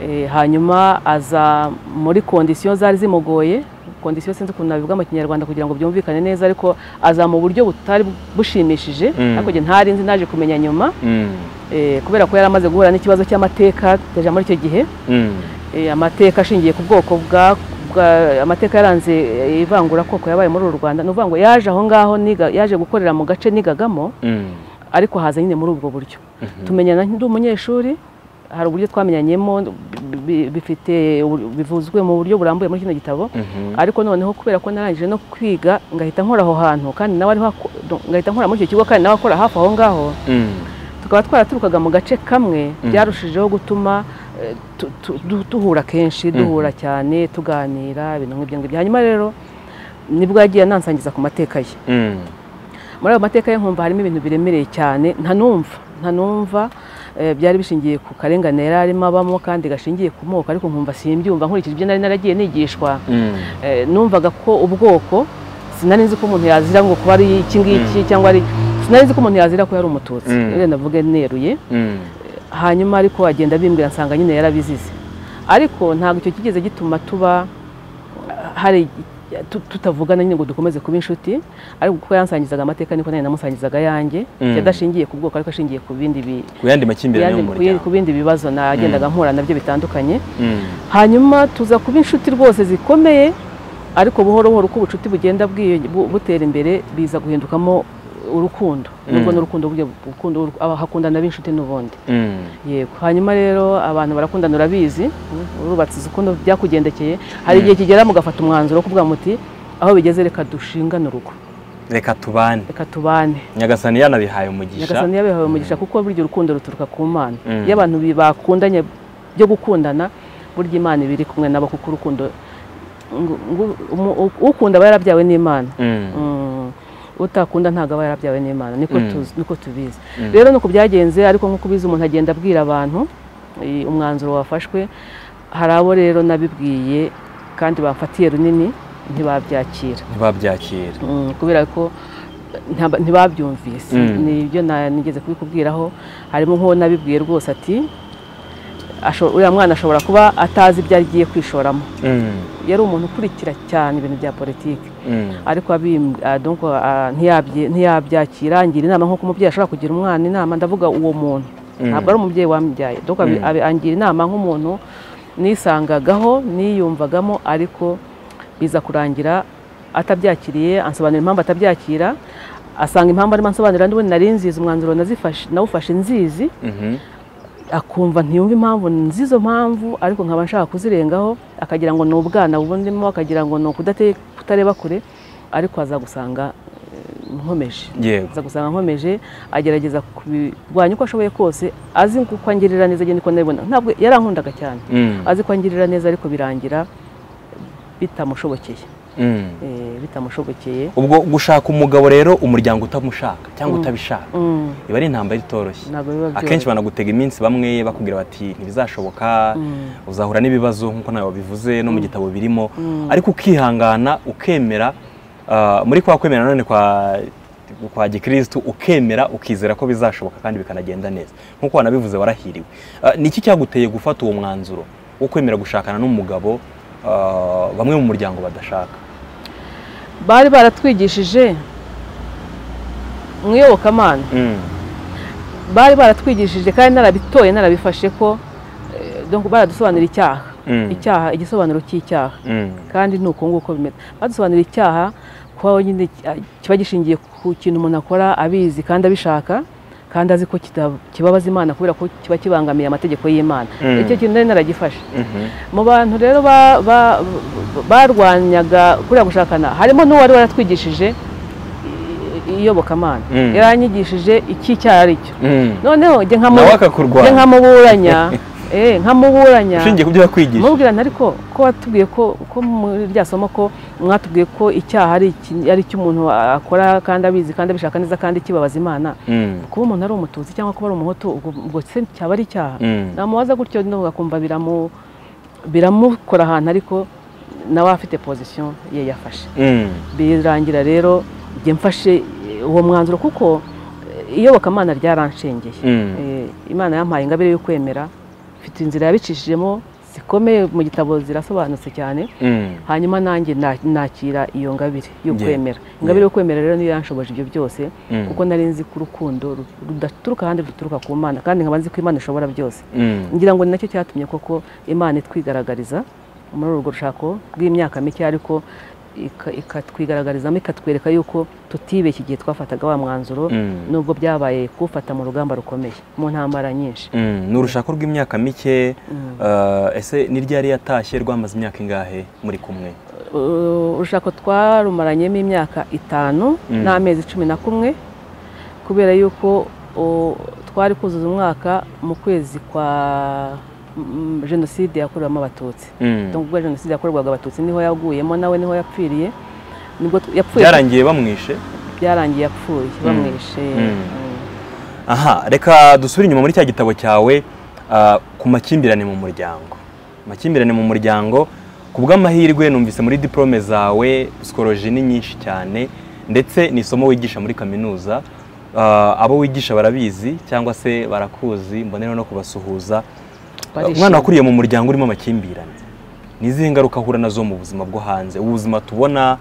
Eh, hanyuma aza muri kondisiyo zari zimugoye kondisiyo sinzi ukuntu nabivuga mu kinyarwanda kugira ngo byumvikane neza ariko aza mu buryo butari bushimishije Mm. ariko njye ntari nzi naje kumenya nyuma mm, Eh, kubera ko yari amaze guhura n'ikibazo cy'amateka tujya muri icyo gihe mm, eh, amateka ashingiye ku bwoko bwa bwa- amateka yaranze eh, ivangura koko yabaye muri uru Rwanda ni ukuvuga ngo yaje aho ngaho niga yaje gukorera mu gace nigagamo Mm. ariko haza nyine muri ubwo buryo tumenyana ndi umunyeshuri hari uburyo twamenyanyemo bi- bi- bifite ubu- bivuzwe mu buryo burambuye muri kino gitabo Mhm. ariko noneho kubera ko narangije no kwiga ngahita nkora aho hantu kandi nawe ariho ako- ngahita nkora muri icyo kigo kandi nawe akora hafi aho ngaho Mm. tukaba twaraturukaga mu gace kamwe Mm. byarushijeho gutuma eh, tu- tu- du- duhura kenshi Mhm. duhura cyane tuganira ibintu nk'ibyo ngibyo hanyuma rero nibwo yagiye anansangiza ku mateka ye Mm. muri ayo mateka ye nkumva harimo ibintu biremereye cyane ntanumva ntanumva eh, byari bishingiye ku karengane yari arimo abamo kandi gashingiye ku moko ariko nkumva simbyumva nkurikije ibyo nari naragiye nigishwa Mm. Eh, numvaga ko ubwoko sinari nzi ko umuntu yazira ngo kuba ari iki ngiki Mm. cyangwa ari sinari nzi ko umuntu yazira ko yari umututsi Mm. rero navuga neruye Mm. hanyuma ariko agenda bimbwira nsanga nyine yarabizize ariko ntabwo icyo kigeze gituma tuba hari tu- tutavugana nyine ngo dukomeze kuba inshuti ariko kuko yansangizaga amateka niko nanjye namusangizaga yanjye Mm. yadashingiye ku bwoko ariko ashingiye ku bindi bi- Ku yandi makimbirane yo mu ku yandi- ku muryango. bindi bibazo nagendaga mpura nabyo bitandukanye Mm. hanyuma tuza kuba inshuti rwose zikomeye ariko buhoro buhoro uko ubucuti bugenda bwiyo- bu- butera imbere biza guhindukamo urukundo nubwo Mm. n'urukundo burya urukundo aba- hakundana b'inshuti n'ubundi Mm. yego hanyuma rero abantu barakundana urabizi mm, urubatse uzi ukuntu byakugendekeye hari igihe kigera mugafata umwanzuro wo kuvuga muti aho bigeze reka dushingane urugo Reka tubane. reka tubane Nyagasani yanabihaye umugisha. nyagasani yabihawe umugisha kuko burya urukundo ruturuka ku mana Mm. iyo abantu bi- bakundanye byo gukundana burya imana iba iri kumwe nabo kuko urukundo ngo- ngo- umu- u- ukunda aba yarabyawe n'imana Mm. Mm. utakunda ntabwo aba yarabyawe n'imana niko Mm. tuzi- niko tubizi Mm. rero nuko byagenze ariko nk'uko ubizi umuntu agenda abwira abantu eh, umwanzuro wafashwe hari abo rero nabibwiye kandi bamfatiye runini ntibabyakira Ntibabyakira. Mm, kubera ko ntaba- ntibabyumvise Mm. ni ibyo na- nigeze kubikubwiraho harimo nk'uwo nabibwiye rwose ati asho- uriya mwana ashobora kuba atazi ibyo agiye kwishoramo Mm. yari umuntu ukurikira cyane ibintu bya politiki Mm. ariko abim- ah, donc, ah, ntiyabye- ntiyabyakira ngira inama nk'uko umubyeyi ashobora kugira umwana inama ndavuga uwo muntu Mm. ntabwo ari umubyeyi wambyaye donc abi- Mm. abi- angira inama nk'umuntu nisangagaho niyumvagamo ariko biza kurangira atabyakiriye ansobanurira impamvu atabyakira asanga impamvu arimo ansobanurira n'ubundi nari nzizi umwanzuro nazifashe- nawufashe nzizi Mhm. akumva ntiyumva impamvu nzizo mpamvu ariko nkaba nshaka kuzirengaho akagira ngo ni ubwana bubonemo akagira ngo ni ukudate- kutareba kure ariko aza gusanga eh, nkomeje Yego. aza gusanga nkomeje agerageza kubirwanya uko ashoboye kose azi ngo uko angirira neza agenda uko ndabibona ntabwo yarankundaga cyane Mm. azi ko angirira neza ariko birangira bitamushobokeye Mm. Eh, bitamushobokeye ubwo gushaka umugabo rero umuryango utamushaka cyangwa utabishaka Mm, iba ari intambara itoroshye ntabwo biba akenshi byoroshye banagutega iminsi bamwe bakubwira bati ntibizashoboka Mm. uzahura n'ibibazo nk'uko nawe wabivuze no mu gitabo birimo Mm. ariko ukihangana ukemera ah, muri kwa kwemera none kwa kwa gikristu ukemera ukizera ko bizashoboka kandi bikanagenda neza nk'uko wanabivuze warahiriwe Ah, ni iki cyaguteye gufata uwo mwanzuro wo kwemera gushakana n'umugabo ah, bamwe mu muryango badashaka bari baratwigishije mu iyobokamana Mm. bari baratwigishije kandi narabitoye narabifashe ko eh, donc baradusobanurira icyaha Mm. icyaha igisobanuro cy'icyaha Mm. kandi ni uko nguko bimeze badusobanurira icyaha kuba nyine ki- kiba gishingiye ku kintu umuntu akora abizi kandi abishaka kandi azi ko kita- kibabaza imana kubera ko kiba kibangamiye amategeko y'imana Mm. icyo kintu nari naragifashe Mhm. mu bantu rero ba- ba- barwanyaga kuriya gushakana harimo n'uwari waratwigishije i- iyobokamana Mm. yaranyigishije icy'icyaha ari cyo Mm. noneho njye nkamu- nawe njye akakurwanya nkamuburanya eh, nkamuburanya ushingiye ku byo yakwigisha mubwira nti ariko ko watubwiye ko ko muri rya somo ko mwatubwiye ko icyaha ari iki- ari icyo umuntu akora kandi abizi kandi abishaka neza kandi kibabaza imana Mm. kuba umuntu ari umututsi cyangwa kuba ari umuhutu ubwo ubwo se cyaba ari icyaha Mm. namubaza gutyo no akumva biramu biramukora ahantu ariko nawe afite pozisiyo ye yafashe Mm. birangira rero njye mfashe eh, uwo mwanzuro kuko eh, iyobokamana ryaranshengeye Mm. Eh, imana yampaye ingabire yo kwemera mfite inzira yabicishijemo zikomeye mu gitabo zirasobanutse cyane Mm. hanyuma nanjye na- nakira iyo ngabire yo Yeah. kwemera Yeah. ingabire yo kwemera rero niyo yanshoboje ibyo byose Mm. kuko nari nzi ko urukundo ru- rudaturuka ahandi ruturuka ku mana kandi nkaba nzi ko imana ishobora byose Mm. ngira ngo ni nacyo cyatumye koko imana itwigaragariza muri urwo rushako rw'imyaka mike ariko ika- ikatwigaragarizamo ikatwereka yuko tutibeshya igihe twafataga wa mwanzuro Mm. nubwo byabaye kuwufata mu rugamba rukomeye mu ntambara nyinshi Mm. ni urushako rw'imyaka mike Mm. eh, ese ni ryari yatashye rwamaze imyaka ingahe muri kumwe Uh, urushako twarumaranyemo imyaka itanu Mm. n'amezi cumi na kumwe kubera yuko uh, twari kuzuza umwaka mu kwezi kwa mm, jenoside yakorewemo abatutsi Mm. Donc, ubwo jenoside yakorerwaga abatutsi niho yaguyemo nawe niho yapfiriye nibwo tu- yapfuye byarangiye bamwishe byarangiye yapfuye bamwishe Mm. Mm. aha reka dusubire inyuma muri cya gitabo cyawe ah, ku makimbirane mu muryango amakimbirane mu muryango ku bw'amahirwe numvise muri diporome zawe sikoroji ni nyinshi cyane ndetse ni isomo wigisha muri kaminuza Ah, abo wigisha barabizi cyangwa se barakuzi mbonera no kubasuhuza Ah, Barishimye. umwana wakuriye mu muryango urimo amakimbirane ni izihe ngaruka ahura nazo mu buzima bwo hanze ubuzima tubona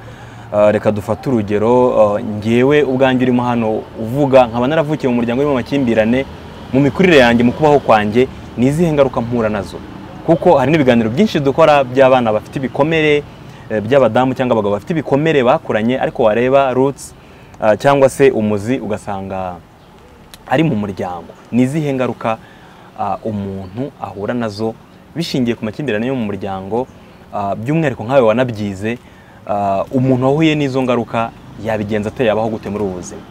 ah, reka dufate urugero ah, njyewe ubwanjye urimo hano uvuga nkaba naravukiye mu muryango urimo amakimbirane mu mikurire yanjye mu kubaho kwanjye ni izihe ngaruka mpura nazo kuko hari n'ibiganiro byinshi dukora by'abana bafite ibikomere eh, by'abadamu cyangwa abagabo bafite ibikomere bakuranye ariko wareba roots ah, cyangwa se umuzi ugasanga ari mu muryango ni izihe ngaruka ah, umuntu ahura nazo bishingiye ku makimbirane yo mu muryango ah, by'umwihariko nkawe wanabyize ah, umuntu wahuye n'izo ngaruka yabigenza ate yabaho gute muri ubu buzima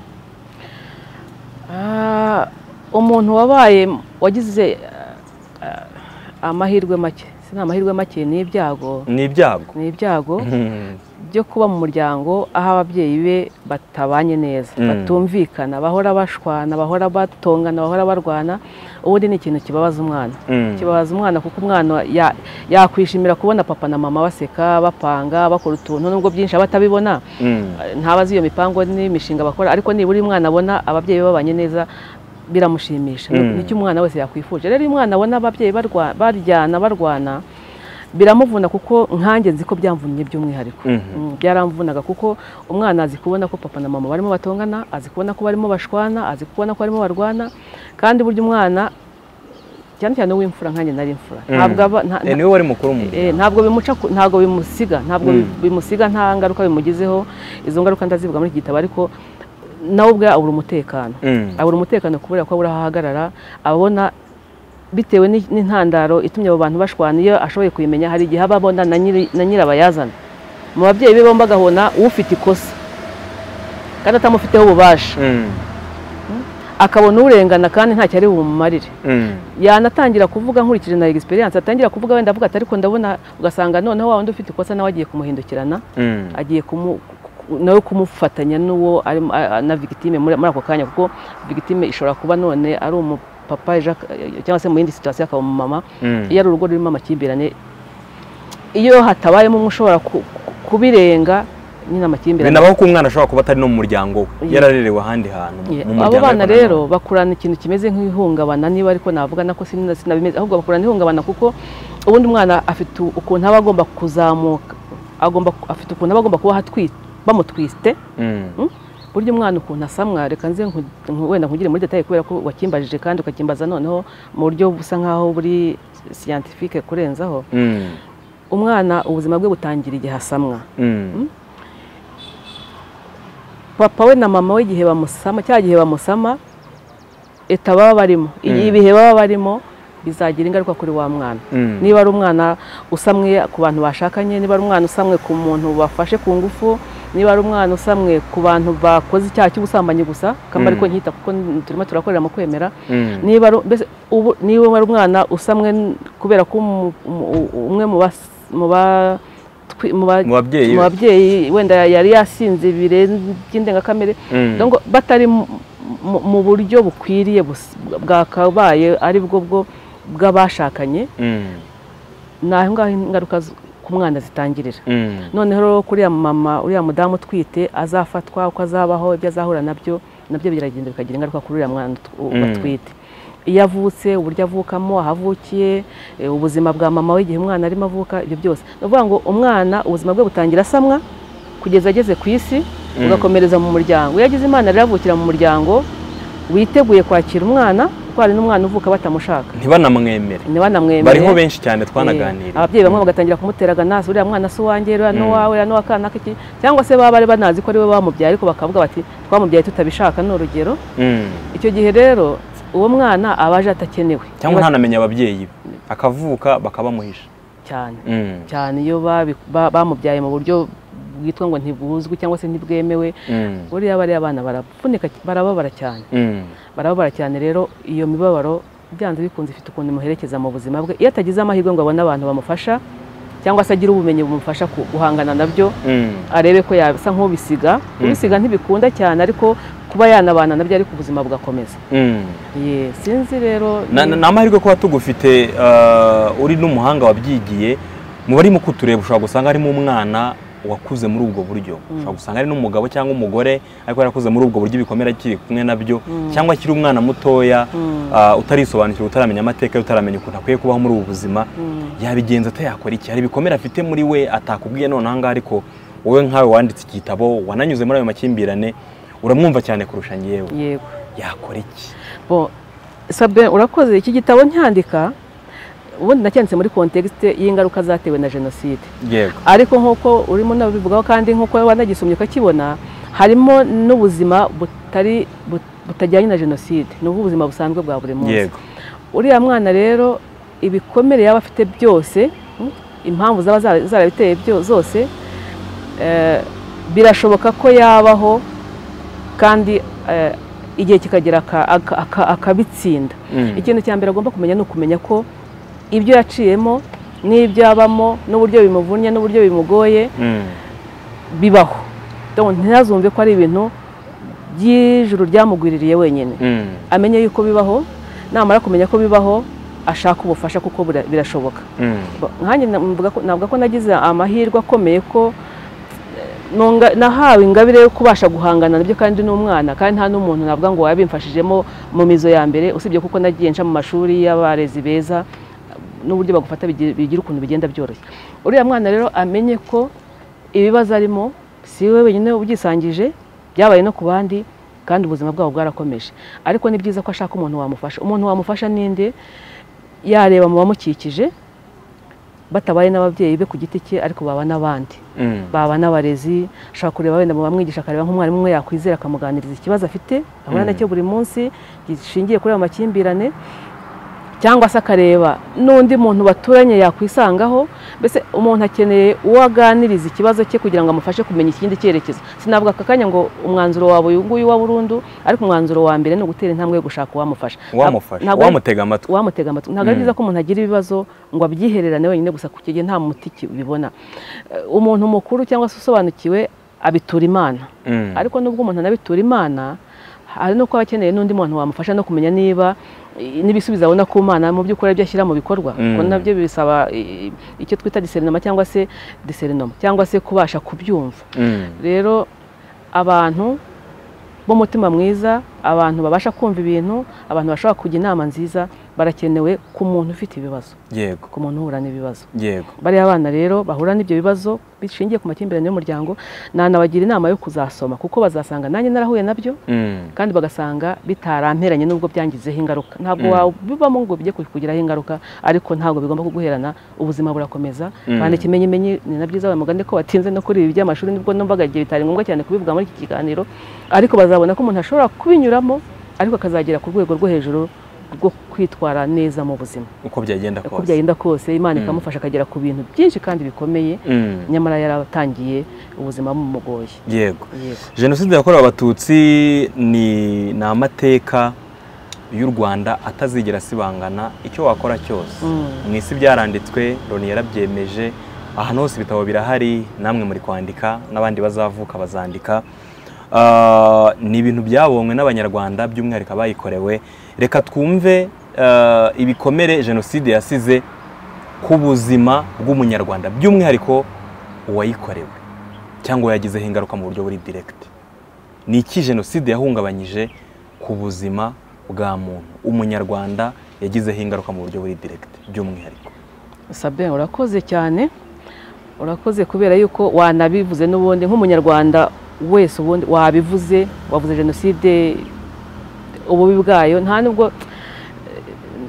Ah, umuntu wabaye wagize ah, amahirwe make si ni amahirwe make ni ibyago ni ibyago ni ibyago Mhm. byo kuba mu muryango aho ababyeyi be batabanye neza Mm. batumvikana bahora bashwana bahora batongana bahora barwana ubundi ni ikintu kibabaza umwana Mm. kibabaza umwana kuko umwana ya- yakwishimira kubona papa na mama baseka bapanga bakora utuntu nubwo byinshi aba atabibona Mm. ntabazi iyo mipango n'imishinga bakora ariko nibura iyo umwana abona ababyeyi be babanye neza biramushimisha Mm. nicyo umwana wese yakwifuje rero iyo umwana abona ababyeyi barwa- baryana barwana biramuvuna kuko nkanjye nzi ko byamvunnye by'umwihariko Mhm. Mm, byaramvunaga kuko umwana azi kubona ko papa na mama barimo batongana azi kubona ko barimo bashwana azi kubona ko barimo barwana kandi burya umwana cyane cyane uw'imfura nkanjye nari imfura Mm. ntabwo aba- nta- Eh, niwe wari mukuru mu Eh, muryango ntabwo bimuca ku- ntabwo bimusiga ntabwo Mm. bimusiga nta ngaruka bimugizeho izo ngaruka ndazivuga muri iki gitabo ariko nawe ubwe abura umutekano Mm. abura umutekano kubera ko abura aho ahagarara abona bitewe ni- n'intandaro itumye abo bantu bashwana iyo ashoboye kuyimenya hari igihe aba abona na nyiri- na nyirabayazana mu babyeyi be bombi agahona ufite ikosa kandi atamufiteho ububasha Mm. akabona urengana kandi ntacyo ari bumumarire Mm. yanatangira kuvuga nkurikije na experience atangira kuvuga wenda avuga ati ariko ndabona ugasanga noneho wa wundi ufite ikosa nawe agiye kumuhindukirana Mm. agiye kumu ku- nawe kumufatanya n'uwo ari na victime muri muri ako kanya kuko victime ishobora kuba none ari umupapa ejo ak- cyangwa se mu yindi situation akaba umumama Mm. iyo ari urugo rurimo amakimbirane iyo hatabayemo umwe ushobora ku- ku- kubirenga nyine amakimbirane binabaho ko umwana ashobora kuba atari no mu muryango we Yeah. yararerewe ahandi hantu mu Yeah. muryango abo bana ariko na rero none. bakurana ikintu kimeze nk'ihungabana niba ariko navuga nako sina- sinabimeze ahubwo bakurana ihungabana kuko ubundi umwana afite u- ukuntu aba agomba kuzamuka agomba afite ukuntu aba agomba kuba ahatwi- bamutwiste Mm. burya umwana ukuntu asamwa reka nze nku- nku- wenda nkugire muri detaye kubera ko wakimbajije kandi ukakimbaza noneho mu buryo busa nkaho buri scientifique kurenzaho Mm. umwana ubuzima bwe butangira igihe asamwa Mm. papa we na mama we igihe bamusama cya gihe bamusama eta baba barimo Mm. ibihe baba barimo bizagira ingaruka kuri wa mwana Mm. niba ari umwana usamwe ku bantu bashakanye niba ari umwana usamwe ku muntu bafashe ku ngufu niba ari umwana usamwe ku bantu bakoze icyaha cy'ubusambanyi gusa kamba Mm. ariko nkita kuko turimo turakorera mu kwemera Mm. niba ari- mbese ubu- niba ari umwana usamwe n- kubera ko umu- umu- umwe mu bas- mu ba- twi- mu ba- Mu babyeyi mu be. babyeyi wenda yari yasinze ibirenze by'indengakamere Mm. donc batari mu- mu- mu buryo bukwiriye bus- bwakabaye ari bwo bwo bw'abashakanye Mm. ni aho ngaho ingaruka z- ku mwana zitangirira Mm. noneho rero kuriya mama uriya mudamu utwite azafatwa uko azabaho ibyo azahura nabyo nabyo biragenda bikagira ingaruka kuri uriya mwana ut- Mm. batwite iyo avutse uburyo avukamo ahavukiye eh, ubuzima bwa mama we igihe umwana arimo avuka ibyo byose ni ukuvuga ngo umwana ubuzima bwe butangira asamwa kugeza ageze ku isi Mm. ugakomereza mu muryango iyo agize imana rero avukira mu muryango witeguye kwakira umwana kuko hari n'umwana uvuka batamushaka ntibanamwemere ntibanamwemerere bariho benshi cyane Eh, twanaganiriye ababyeyi bamwe bagatangira kumutera aganasi uriya mwana si uwanjye uriya ni uwawe uriya ni uwa kanaka iki cyangwa se baba bari banazi ko ari we bamubyaye ariko bakavuga bati twamubyaye tutabishaka ni urugero Mm. icyo gihe rero uwo mwana aba aje atakenewe cyangwa ntanamenye ababyeyi be akavuka bakabamuhisha cyane Mm. cyane iyo babi- ba- bamubyaye mu buryo bwitwa ngo ntibuzwi cyangwa se ntibwemewe Mm. buriya bariya bana baravunika barababara cyane Mm. barababara cyane rero iyo mibabaro byanze bikunze ifite ukuntu imuherekeza mu buzima bwe iyo atagize amahirwe ngo abone abantu bamufasha cyangwa se agire ubumenyi bumufasha ku- guhangana nabyo Mm. arebe ko yasa nk'ubisiga kubisiga ntibikunda cyane ariko kuba yanabana nabyo ariko ubuzima bugakomeza Mm. Ye, sinzi rero Na- na- ni amahirwe kuba tugufite eh, uri n'umuhanga wabyigiye mu bari mu kutureba ushobora gusanga harimo umwana wakuze muri ubwo buryo ushobora gusanga ari n'umugabo cyangwa umugore ariko yarakuze muri ubwo buryo ibikomere akiri kumwe nabyo cyangwa akiri umwana mutoya eh, utarisobanukirwa utaramenya amateka ye, utaramenya ukuntu akwiye kubaho muri ubu buzima yabigenza atayakora iki hari ibikomere afite muri we atakubwiye none ahangaha ariko wowe nkawe wanditse igitabo wananyuze muri ayo makimbirane uramwumva cyane kurusha ngewe yego yakora iki Bon, Sabin urakoze iki gitabo ncyandika ubundi nacyanditse muri kontekisite y'ingaruka zatewe na jenoside yego ariko nk'uko urimo unabivugaho kandi nk'uko wanagisomye ukakibona harimo n'ubuzima butari but- butajyanye na jenoside ni ubuzima busanzwe bwa buri munsi yego uriya mwana rero ibikomere yaba afite byose mm, impamvu zaba zara- zarabiteye byo- zose eh, birashoboka ko yabaho kandi eh, igihe kikagera aka- aka- aka- akabitsinda Mm. ikintu cya mbere agomba kumenya ni ukumenya ko ibyo yaciyemo n'ibyo abamo n'uburyo bimuvunnye n'uburyo bimugoye Mm. bibaho Donc, ntazumve ko ari ibintu by'ijuru ryamugwiririye wenyine Mm. amenye yuko bibaho namara kumenya ko bibaho ashaka ubufasha kuko bira- birashoboka Mm. nkanjye na- mvuga ko- navuga ko nagize amahirwe akomeye ko eh, nunga- nahawe ingabire yo kubasha guhangana nabyo kandi n'umwana kandi nta n'umuntu navuga ngo wabimfashijemo mu mizo ya mbere usibye kuko nagiye nca mu mashuri y'abarezi beza n'uburyo bagufata bigi- bigira ukuntu bigenda byoroshye uriya mwana rero amenye ko ibibazo arimo si we wenyine ubyisangije byabaye no ku bandi kandi ubuzima bwabo bwarakomeje ariko ni byiza ko ashaka umuntu wamufasha umuntu wamufasha ninde yareba mu bamukikije batabaye n'ababyeyi be ku giti cye ariko baba n'abandi Mm. baba n'abarezi ashobora kureba wenda mu bamwigisha akareba nk'umwarimu umwe yakwizera akamuganiriza ikibazo afite ahura Mm. nacyo buri munsi gishingiye kuri ayo makimbirane cyangwa se akareba n'undi muntu baturanye yakwisangaho mbese umuntu akeneye uwo aganiriza ikibazo cye kugira ngo amufashe kumenya ikindi cyerekezo sinavuga aka kanya ngo umwanzuro wawe uyu nguyu wa burundu ariko umwanzuro wa mbere ni ugutera intambwe yo gushaka uwamufasha wamufasha Ntabwo ari- wamutega amatwi uwamutega amatwi ntabwo ari byiza ko umuntu agira ibibazo ngo abyihererane wenyine gusa ku gihe nta muti ki- bibona Eh, umuntu mukuru cyangwa se usobanukiwe abitura imana Mm. ariko nubwo umuntu anabitura imana hari no kuba akeneye n'undi muntu wamufasha no kumenya niba eh, n'ibisubizo abona ku mana mu by'ukuri ibyo ashyira mu bikorwa Mm. kuko nabyo bisaba eh, icyo twita diserinoma cyangwa se diserinoma cyangwa se kubasha kubyumva Mm. rero abantu b'umutima mwiza abantu babasha kumva ibintu abantu bashobora kujya inama nziza barakenewe ku muntu ufite ibibazo yego ku muntu uhura n'ibibazo yego bariya bana rero bahura n'ibyo bibazo bishingiye ku makimbirane y'umuryango nanabagira inama yo kuzasoma kuko bazasanga nanjye narahuye nabyo Mm. kandi bagasanga bitaramperanye nubwo byangizeho ingaruka ntabwo Mm. wabibamo ngo bijye kukugiraho ingaruka ariko ntabwo bigomba kuguherana ubuzima burakomeza Mm. kandi ikimenyimenyi ni na byiza abamugane ko batinze no kuri ibi by'amashuri nibwo numvaga igihe bitari ngombwa cyane kubivuga muri iki kiganiro ariko bazabona ko umuntu ashobora kubinyuramo ariko akazagera ku rwego rwo hejuru rwo kwitwara neza mu buzima uko byagenda uko kose byagenda kose imana ikamufasha akagera ku bintu byinshi kandi bikomeye Mm. nyamara yaratangiye ubuzima bumugoye yego yego jenoside yakorewe abatutsi ni ni amateka y'u rwanda atazigera asibangana icyo wakora cyose Mm. mu isi byaranditswe loni yarabyemeje ahantu hose ibitabo birahari namwe muri kwandika n'abandi bazavuka bazandika Ah, ni ibintu byabonywe n'abanyarwanda by'umwihariko abayikorewe reka twumve ah, ibikomere jenoside yasize ku buzima bw'umunyarwanda by'umwihariko uwayikorewe cyangwa uwayagizeho ingaruka mu buryo buri diregiti ni iki jenoside yahungabanyije ku buzima bwa muntu umunyarwanda yagizeho ingaruka mu buryo buri direkite by'umwihariko sabe urakoze cyane urakoze kubera yuko wanabivuze n'ubundi nk'umunyarwanda wese ubundi wabivuze wavuze jenoside ububi bwayo nta nubwo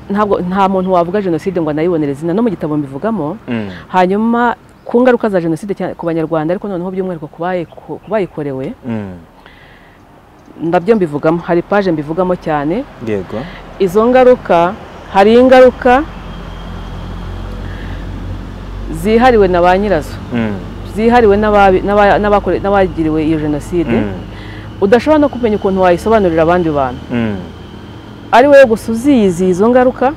ntabwo nta muntu wavuga jenoside ngo anayibonere izina no mu gitabo mbivugamo Mm. hanyuma ku ngaruka za jenoside cyane ku banyarwanda ariko noneho by'umwihariko ku bayi- ku bayikorewe Mm. nabyo mbivugamo hari paje mbivugamo cyane yego izo ngaruka hari ingaruka zihariwe na ba nyirazo Mm. zihariwe n'ababi- n'aba- n'abakore- n'abagiriwe iyo jenoside Mm. udashobora no kumenya ukuntu wayisobanurira abandi bantu Mm. ari wowe gusa uziyizi izo ngaruka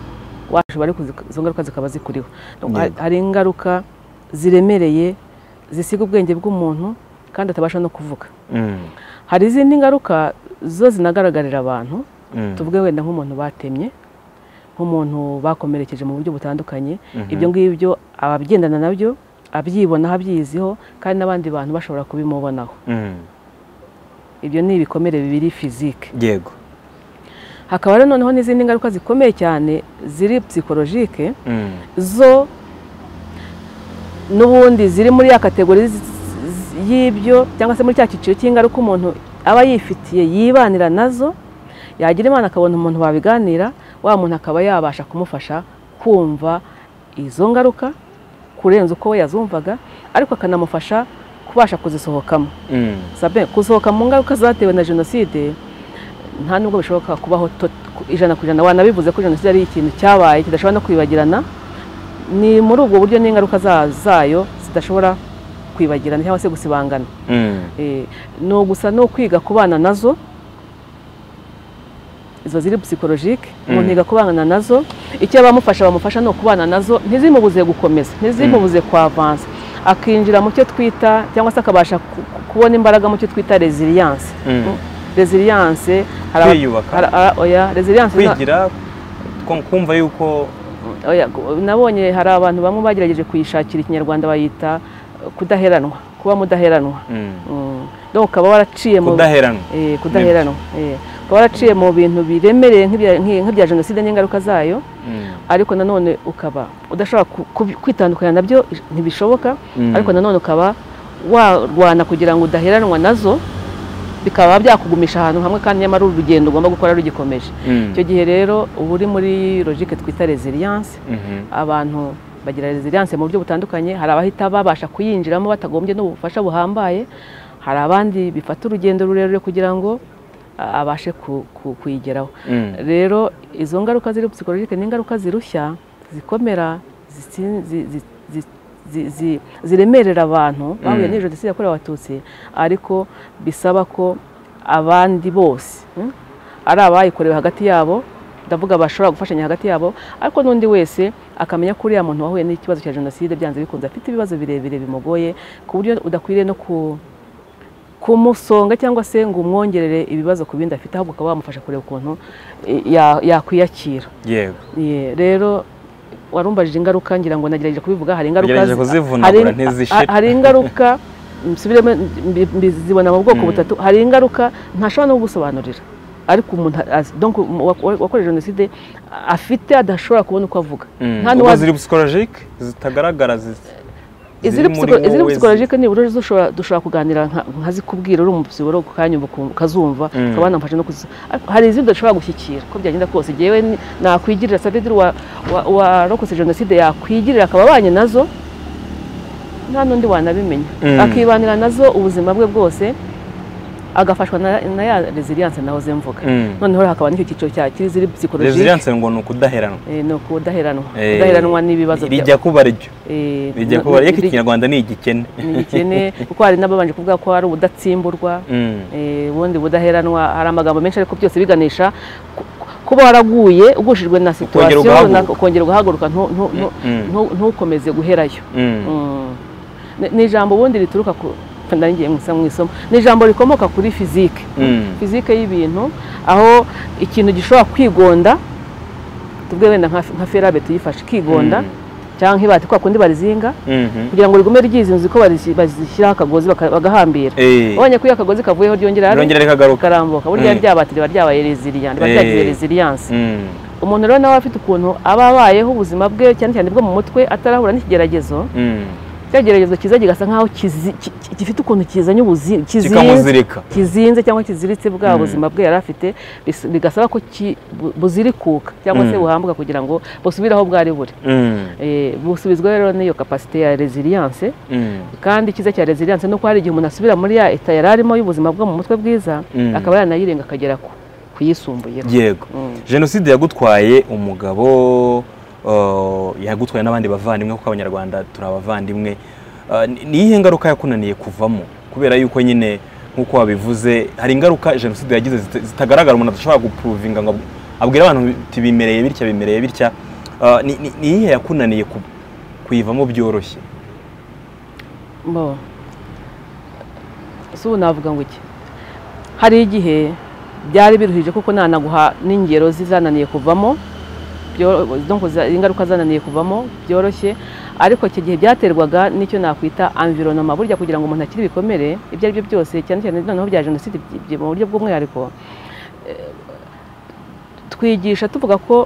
washobora ariko zika- izo ngaruka zikaba zikuriho Yego. Hari- hari ingaruka ziremereye zisiga ubwenge bw'umuntu kandi atabasha no kuvuga Mm. hari izindi ngaruka zo zinagaragarira abantu Mm. tuvuge wenda nk'umuntu batemye nk'umuntu bakomerekeje mu buryo butandukanye Mhm. ibyo ngibyo ababyendana nabyo abyibonaho abyiziho kandi n'abandi bantu bashobora kubimubonaho Mm. ibyo ni ibikomere bibiri fizike yego hakaba rero noneho n'izindi ngaruka zikomeye cyane ziri psikolojike Mm. zo n'ubundi ziri muri ya kategori z- z- y'ibyo cyangwa se muri cya cyiciro cy'ingaruka umuntu aba yifitiye yibanira nazo yagira imana akabona umuntu babiganira wa muntu akaba yabasha kumufasha kumva izo ngaruka kurenza uko we yazumvaga ariko akanamufasha kubasha kuzisohokamo Mm. Sabe, kusohoka mu ngaruka zatewe na jenoside nta nubwo bishoboka kubaho tot- ku- ijana ku ijana wanabivuze ko jenoside ari ikintu cyabaye kidashobora no kwibagirana ni muri ubwo buryo n'ingaruka za- zayo zidashobora kwibagirana cyangwa se gusibangana Mm. Eh, ni ugusa no kwiga kubana nazo izo ziri psikolojike umuntu Mm. yiga kubana nazo icyo abamufasha bamufasha ni ukubana nazo ntizimubuze gukomeza ntizimubuze kwavansa akinjira mu cyo twita cyangwa se akabasha ku- ku- kubona imbaraga mu cyo twita resilience Mm. resilience hari aba- Kwiyubaka. hari- ah, oya resilience na- kwigira ku- kumva yuko oya, gu- nabonye hari abantu bamwe bagerageje kuyishakira ikinyarwanda bayita eh, kudaheranwa kuba mudaheranwa Mm. Mm. donc ukaba waraciye mu kudaheranwa Eh, kudaheranwa Eh, ukaba waraciye mu bintu biremereye nk'ibya- nk'i- nk'ibya jenoside n'ingaruka zayo Mm. ariko nanone ukaba udashobora ku- ku- kwitandukanya nabyo ish- ntibishoboka Mm. ariko nanone ukaba warwana kugira ngo udaheranwa nazo bikaba byakugumisha ahantu hamwe kandi nyamara urugendo ugomba gukora rugikomeje Mm. icyo gihe rero uba uri muri logike twita resilience Mhm. abantu bagira resilience mu buryo butandukanye hari abahita babasha kuyinjiramo batagombye n'ubufasha buhambaye hari abandi bifata urugendo rurerure kugira ngo a- abashe ku- ku- kuyigeraho Mm. rero izo ngaruka ziri psikologike ni ingaruka zirushya zikomera zitsi- zi- zi- zi- zi- zi- ziremerera abantu bahuye Mm. n'iyo jenoside yakorewe abatutsi ariko bisaba ko abandi bose mm, ari abayikorewe hagati yabo ndavuga bashobora gufashanya hagati yabo ariko n'undi wese akamenya ko uriya muntu wahuye n'ikibazo cya jenoside byanze bikunze afite ibibazo birebire bimugoye ku buryo udakwiriye no ku kumusonga cyangwa se ngo umwongerere ibibazo ku bindi afite ahubwo ukaba wamufasha kureba ukuntu eh, ya- yakwiyakira yego Ye, rero warumbajije ingaruka ngira ngo nagerageje kubivuga hari ingaruka Nagerageje zi- kuzivunagura hari- ntizishira. ha- hari ingaruka nsubiremo mbi- mbizibona mu bwoko Mm. butatu hari ingaruka ntashobora no gusobanurira ariko umuntu azi- donc uwa- wakorewe jenoside afite adashobora kubona uko avuga Mm. Nta ubwo n'uwazi- ziri psikolojike zitagaragara zi- iziri muri wowe zi- psikologike nibura dushobora dushobora kuganira nka- nkazikubwira uri umupsiboro ku kanya ubu ukumva- ukazumva Mm. ukaba wanamfasha no kuzi ariko hari izindi udashobora gushyikira ko byagenda kose jyewe ni- nakwigirira savediri warokotse jenoside yakwigirira akaba abanye nazo nta n'undi wanabimenya Mm. akibanira nazo ubuzima bwe bwose agafashwa na na ya resilience nahoze mvuga Mm. noneho hakaba n'icyo cyiciro cya kiziri psikologike resilience ngo ni ukudaheranwa Eh, ni ukudaheranwa Eh, kudaheranwa n'ibibazo bya- rijya kuba ryo eh, rijya no- kuba ryo iri- ikinyarwanda ni igikene ni igikene kuko hari n'ababanje kuvuga ko hari ubudatsimburwa Mm. eh, ubundi budaheranwa hari amagambo menshi ariko byose biganisha ku- ku- kuba waraguye ugushijwe na situwasiyo ugahaguruka. runaka, ukongera ugahaguruka ntu- ntu- ntu- Mm. ntu- ntukomeze guherayo Mm. Mm. Ni- ni ijambo ubundi rituruka ku ndangiye mu isomo- mu isomo ni ijambo rikomoka kuri fizike Mm. fizike y'ibintu aho ikintu gishobora kwigonda tuvuge wenda nka nka ferabe tuyifashe ikigonda Mm. cyangwa nk'ibati kwa kundi barizinga Mhm. kugira ngo rigume ryizinze uko barisi- bazishyiraho akagozi baka- bagahambira Eh. ubonye ko iyo akagozi kavuyeho ryongera Ryongera rikagaruka. rikarambuka burya Mm. rya bati riba ryabaye resilient riba ryagize Eh. resilience Mm. umuntu rero nawe afite ukuntu aba abayeho ubuzima bwe cyane cyane bwo mu mutwe atarahura n'ikigeragezo Mm. cya geragezo kiza kigasa nk'aho kizi- ki- ki- gifite ukuntu kizanye ubuzi kizinze kikamuzirika kizinze cyangwa kiziritse bwa Mm. buzima bwe yari afite bis- bigasaba ko ki- bu- buzirikuka cyangwa se Mm. buhambuka kugira ngo busubire aho bwari buri Mm. Eh, busubizwa rero n'iyo kapasite ya resilience Mm. kandi icyiza cya resilience ni uko hari igihe umuntu asubira muri ya eta yari arimo y'ubuzima bwo mu mutwe bwiza Mm. akaba yanayirenga akagera ku kuyisumbuyeho yego Mm. jenoside yagutwaye umugabo uh, yagutwaye n'abandi bavandimwe kuko abanyarwanda turi abavandimwe Uh, ni- ni iyihe ngaruka yakunaniye kuvamo kubera yuko nyine nk'uko wabivuze hari ingaruka jenoside yagize zita- zitagaragara umuntu adashobora gupuruvinga ngo abwire abantu biti bimereye bitya bimereye bitya Uh, ni ni- ni iyihe yakunaniye ku- kuyivamo byoroshye bo si ubu navuga ngo iki hari igihe byari biruhije kuko nanaguha n'ingero zizananiye kuvamo byo- donc za- ingaruka zananiye kuvamo byoroshye ariko iki gihe byaterwaga n'icyo nakwita environnement burya kugira ngo umuntu akire ibikomere ibyo ari byo byose cyane cyane noneho bya jenoside byi- byi- mu buryo bw'umwihariko eh, twigisha tuvuga ko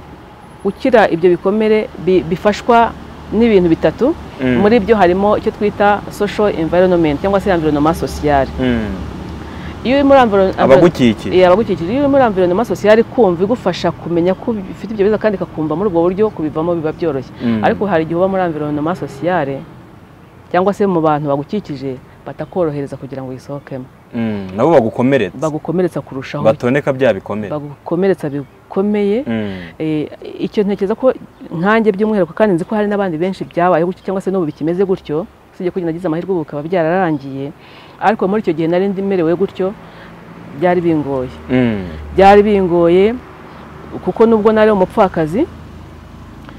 gukira ibyo bikomere bi- bifashwa n'ibintu bitatu Mm. muri byo harimo icyo twita social environment cyangwa se environnement social Mm. iyo uri muri environ- abagukikije Eh, abagukikije iyo uri muri environnement social kumva igufasha kumenya ko bifite ibyo biza kandi ikakumva muri ubwo buryo kubivamo biba byoroshye Mm. ariko hari igihe uba muri environnement social cyangwa se mu bantu bagukikije batakorohereza kugira ngo wisohokemo Mm. nabo bagukomeretsa bagukomeretsa kurushaho batoneka bya bikomere bagukomeretsa bikomeye Mm. Eh, icyo ntekereza ko nkanjye by'umwihariko kandi nzi ko hari n'abandi benshi byabayeho gutyo cyangwa se n'ubu bikimeze gutyo usibye ko igihe nagize amahirwe ubu bikaba byararangiye ariko muri icyo gihe nari ndi merewe gutyo byari bingoye Mm. byari bingoye kuko nubwo nari umupfakazi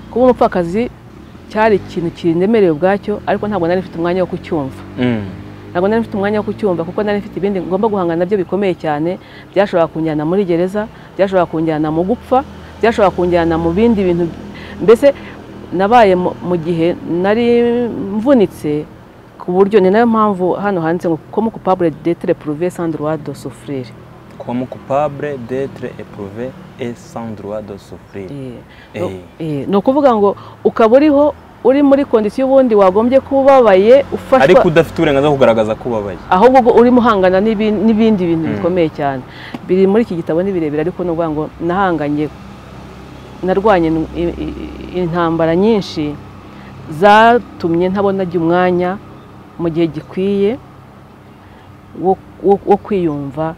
kuba umupfakazi cyari ikintu kindemerewe ubwacyo ariko ntabwo nari mfite umwanya wo kucyumva Mm. ntabwo nari mfite umwanya wo kucyumva kuko nari mfite ibindi ngomba guhangana nabyo bikomeye cyane byashobora kunjyana muri gereza byashobora kunjyana mu gupfa byashobora kunjyana mu bindi bintu mbese nabaye mu mu gihe nari mvunitse ku buryo ni nayo mpamvu hano handitse ngo komu kupabure detere puruve sandruwa do sufurire Comme coupable d'être éprouvé et sans droit de souffrir. Eh. Eh, ni ukuvuga ngo ukaba uriho uri muri kondisiyo ubundi wagombye kubabaye ufashwa ariko udafite uburenganzira bwo kugaragaza ko ubabaye ahubwo ubwo urimo uhangana n'ibi- n'ibindi bintu Mm. bikomeye cyane biri muri iki gitabo ni birebire ariko ni ukuvuga ngo nahanganye narwanye in- i- i- intambara nyinshi zatumye ntabona ajya umwanya mu gihe gikwiye wo- wo wo kwiyumva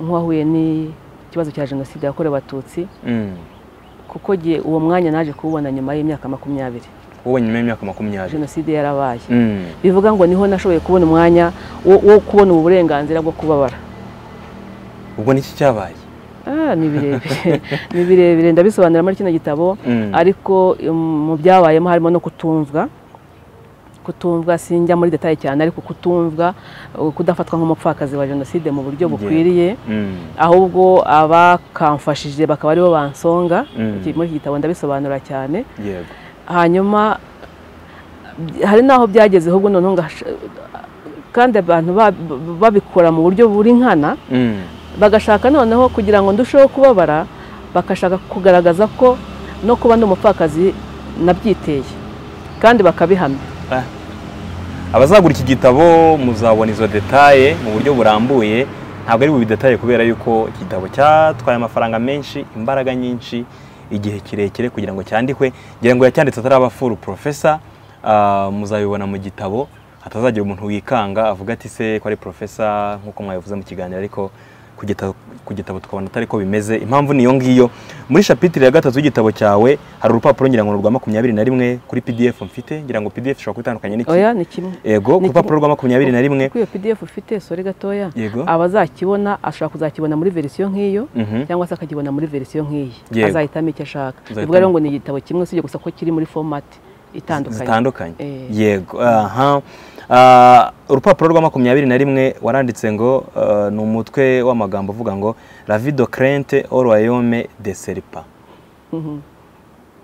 nk'uwahuye n'ikibazo cya jenoside yakorewe abatutsi Mm. kuko jye uwo mwanya naje kuwubona nyuma y'imyaka makumyabiri wowe nyuma y'imyaka makumyabiri jenoside yarabaye Mm. bivuga ngo niho nashoboye kubona umwanya wo- wo kubona ubu burenganzira bwo kubabara ubwo niki cyabaye Ah, ni birebire ni birebire ndabisobanura muri kino gitabo Mm. ariko um, mu byabayemo harimo no kutumvwa kutumvwa sinjya muri detaye cyane ariko kutumvwa uh, kudafatwa nk'umupfakazi wa jenoside mu buryo Yeah. bukwiriye Mm. ahubwo abakamfashije bakaba aribo bansonga Mm. Iki- muri iki gitabo ndabisobanura cyane yego hanyuma by- hari n'aho byageze ahubwo noneho ngash- kandi abantu ba- babikora mu buryo buri nkana Mm. bagashaka noneho kugira ngo ndusheho kubabara bagashaka kugaragaza ko no kuba ndi umupfakazi nabyiteye kandi bakabihamya Ah. abazagura iki gitabo muzabona izo detaye mu buryo burambuye ntabwo ari bubidetaye kubera yuko iki gitabo cyatwaye amafaranga menshi imbaraga nyinshi igihe kirekire kugira ngo cyandikwe ngira ngo yacyanditse ataraba furu profesa ah, muzabibona mu gitabo hatazagira umuntu wikanga avuga ati se ko ari profesa nk'uko mwabivuze mu kiganiro ariko ku gitabo- ku gitabo tukabona atari ko bimeze impamvu niyo ngiyo muri shapitire ya gatatu y'igitabo cyawe hari urupapuro ngira ngo ni urwa makumyabiri na rimwe kuri pdf mfite ngira ngo pdf ishobora kuba itandukanye n'iki oya ni kimwe yego ku Ni rupapuro rwa makumyabiri na rimwe kuko iyo pdf ufite sore gatoya yego abazakibona ashobora kuzakibona muri verisiyo nk'iyo Mhm. cyangwa se akakibona muri verisiyo nk'iyi Yego. azahitamo icyo ashaka Azahitamo. bivuga rero ngo ni igitabo kimwe usibye gusa ko kiri muri fomati itandukanye zitandukanye Eh. yego aha Ah, urupapuro rwa makumyabiri na rimwe waranditse ngo ah, ni umutwe w'amagambo uvuga ngo la vie de crente au royaume de serpa Mhm.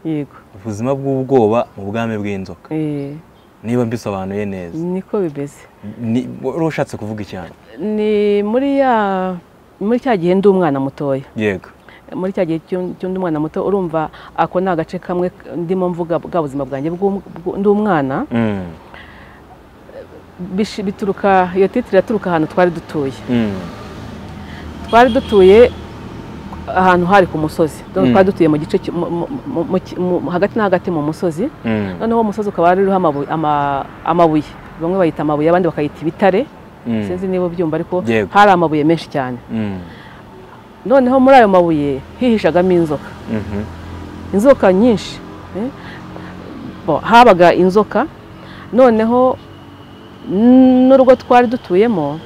yego ubuzima bw'ubwoba mu bwami bw'inzoka Eh, niba mbisobanuye neza niko bimeze Ni- wari ushatse kuvuga icyane ni muri ya muri cya gihe ndi umwana mutoya yego muri cya gihe cy'u- cy'undi mwana muto urumva ako ni agace kamwe ndimo mvuga bwa buzima bwanjye bw'um- bw- ndi umwana Mm, bishi- bituruka iyo titire iraturuka ahantu twari dutuye mm, twari dutuye ahantu hari ku musozi Donc Mm. twari dutuye mu gice ki- mu- mu- mu- mu ki- mu- hagati na hagati mu musozi mm, noneho uwo musozi ukaba ruriho amabu- ama- amabuye bamwe bayita amabuye abandi bakayita ibitare mm, sinzi niba ubyumva ariko Yego. hari amabuye menshi cyane mm, noneho muri ayo mabuye hihishagamo inzoka mhm, inzoka nyinshi eh. Bo, habaga inzoka noneho n- n'urugo twari dutuyemo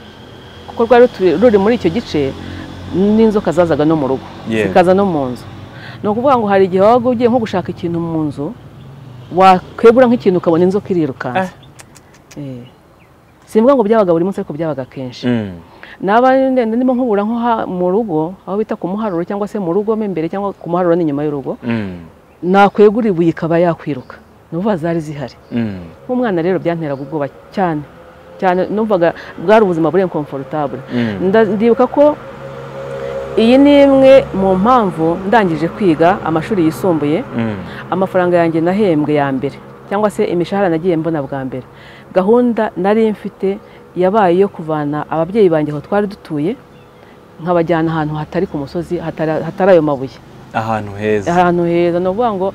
kuko rwari rutuye- ruri muri icyo gice n'inzoka zazaga no mu rugo Yego. zikaza no mu nzu ni ukuvuga ngo hari igihe wabaga ugiye nko gushaka ikintu mu nzu wakwegura nk'ikintu ukabona inzoka irirukansa Eh. simvuga ngo byabaga buri munsi ariko byabaga kenshi mm, naba ndende ndimo nkubura nko ha- mu rugo aho bita ku muharuro cyangwa se mu rugo mo imbere cyangwa ku muharuro n'inyuma y'urugo mm, nakwegura ibuye ikaba yakwiruka numva zari zihari mm, nk'umwana rero byanteraga ubwoba cyane cyane numvaga bwari ubuzima buri inkomfortable mm, Nda- ndibuka ko iyi ni imwe mu mpamvu ndangije kwiga amashuri yisumbuye mm, amafaranga yanjye nahembwe ya mbere cyangwa se imishahara nagiye mbona bwa mbere gahunda nari mfite yabaye iyo kuvana ababyeyi banjye aho twari dutuye nkabajyana ahantu hatari ku musozi hatari hatari ayo mabuye ahantu heza ahantu heza ni ukuvuga ngo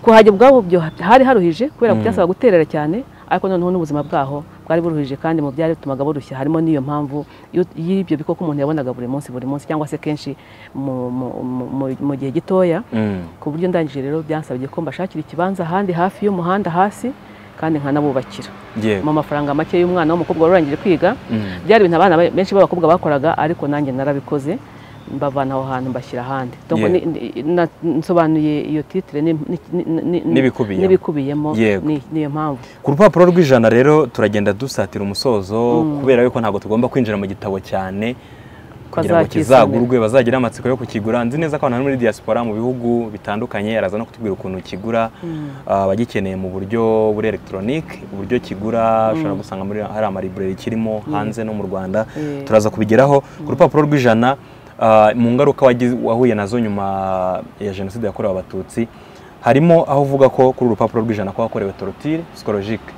kuhajya ubwabo byo hari haruhije kubera ko Mm. byasabaga guterera cyane ariko noneho n'ubuzima bwaho bwari buruhije kandi mu byari bitumaga burushya harimo n'iyo mpamvu y'u- y'ibyo bikoko umuntu yabonaga buri munsi buri munsi cyangwa se kenshi mu- mu- mu- mu- mu gihe gitoya Mm, ku buryo ndangije rero byansabye ko mbashakira ikibanza ahandi hafi y'umuhanda hasi kandi nkanabubakira yego mu mafaranga make y'umwana w'umukobwa wari urangije kwiga Mm, byari ibintu abana be- benshi b'abakobwa bakoraga ariko nanjye narabikoze mbavana aho hantu mbashyira ahandi Donc, Yeah. ni- ni- na- nsobanuye iyo titire ni- ni- ni- ni- N'ibikubiyemo. n'ibikubiyemo Yego. ni- niyo mpamvu ku rupapuro rw'ijana rero turagenda dusatira umusozo kubera yuko ntabwo tugomba kwinjira mu gitabo cyane kugira ngo Bazakisomera. kizagurwe bazagire amatsiko yo kukigura nzi neza ko abantu muri diaspora mu bihugu bitandukanye araza no kutubwira ukuntu kigura ah, abagikeneye mu buryo buri elegitoronike uburyo kigura ushobora gusanga muri hari amalibureri kirimo hanze no mu rwanda Eh. turaza kubigeraho ku rupapuro rw'ijana ah, mu ngaruka wagize- wahuye nazo nyuma ya jenoside yakorewe abatutsi harimo aho uvuga ko kuri uru rupapuro rw'ijana ko wakorewe torotire psikologike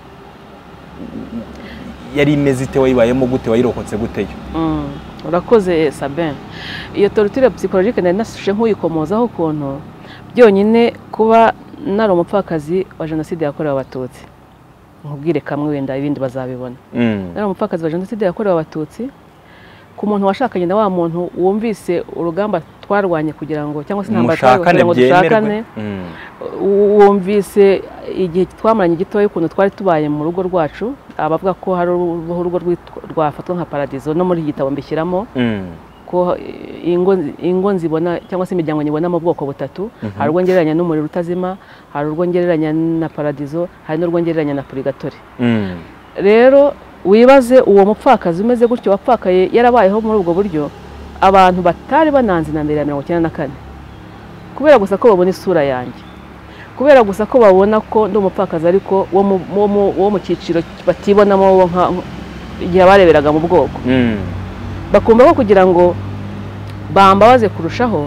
yari imeze ite wayibayemo gute wayirokotse gute yo Mm. urakoze sabin iyo torture psychologique nari nashe nk'uyikomozaho ukuntu byonyine kuba nari umupfakazi wa jenoside yakorewe abatutsi nkubwire kamwe wenda ibindi bazabibona Mm. nari umupfakazi wa jenoside yakorewe abatutsi ku muntu washakanye na wa muntu wumvise urugamba twarwanye kugira ngo cyangwa se intambara twarwanye mushakane kugira ngo dushakane byemerwe Mm. wumvise igihe twamaranye gitoya ukuntu twari tubaye mu rugo rwacu abavuga ko hari uruhu urugo rwitwa- rwafatwa nka paradizo no muri iki gitabo mbishyiramo Mm. ko eh, ingo, ingo nzibona cyangwa se imiryango nyibona mu bwoko butatu hari urwo ngereranya n'umuriro utazima hari urwo ngereranya na paradizo hari n'urwo ngereranya na purigatori Mm. rero wibaze uwo mupfakazi umeze gutyo wapfakaye yarabayeho muri ubwo buryo abantu batari bananze intambara ya mirongo icyenda na kane kubera gusa ko babona isura yanjye kubera gusa ko babona ko ndi umupfakazi ariko wo mu- wo mu- wo mu cyiciro batibonamo wo nka igihe bareberaga mu bwoko Mm. bakumva ko kugira ngo bambabaze kurushaho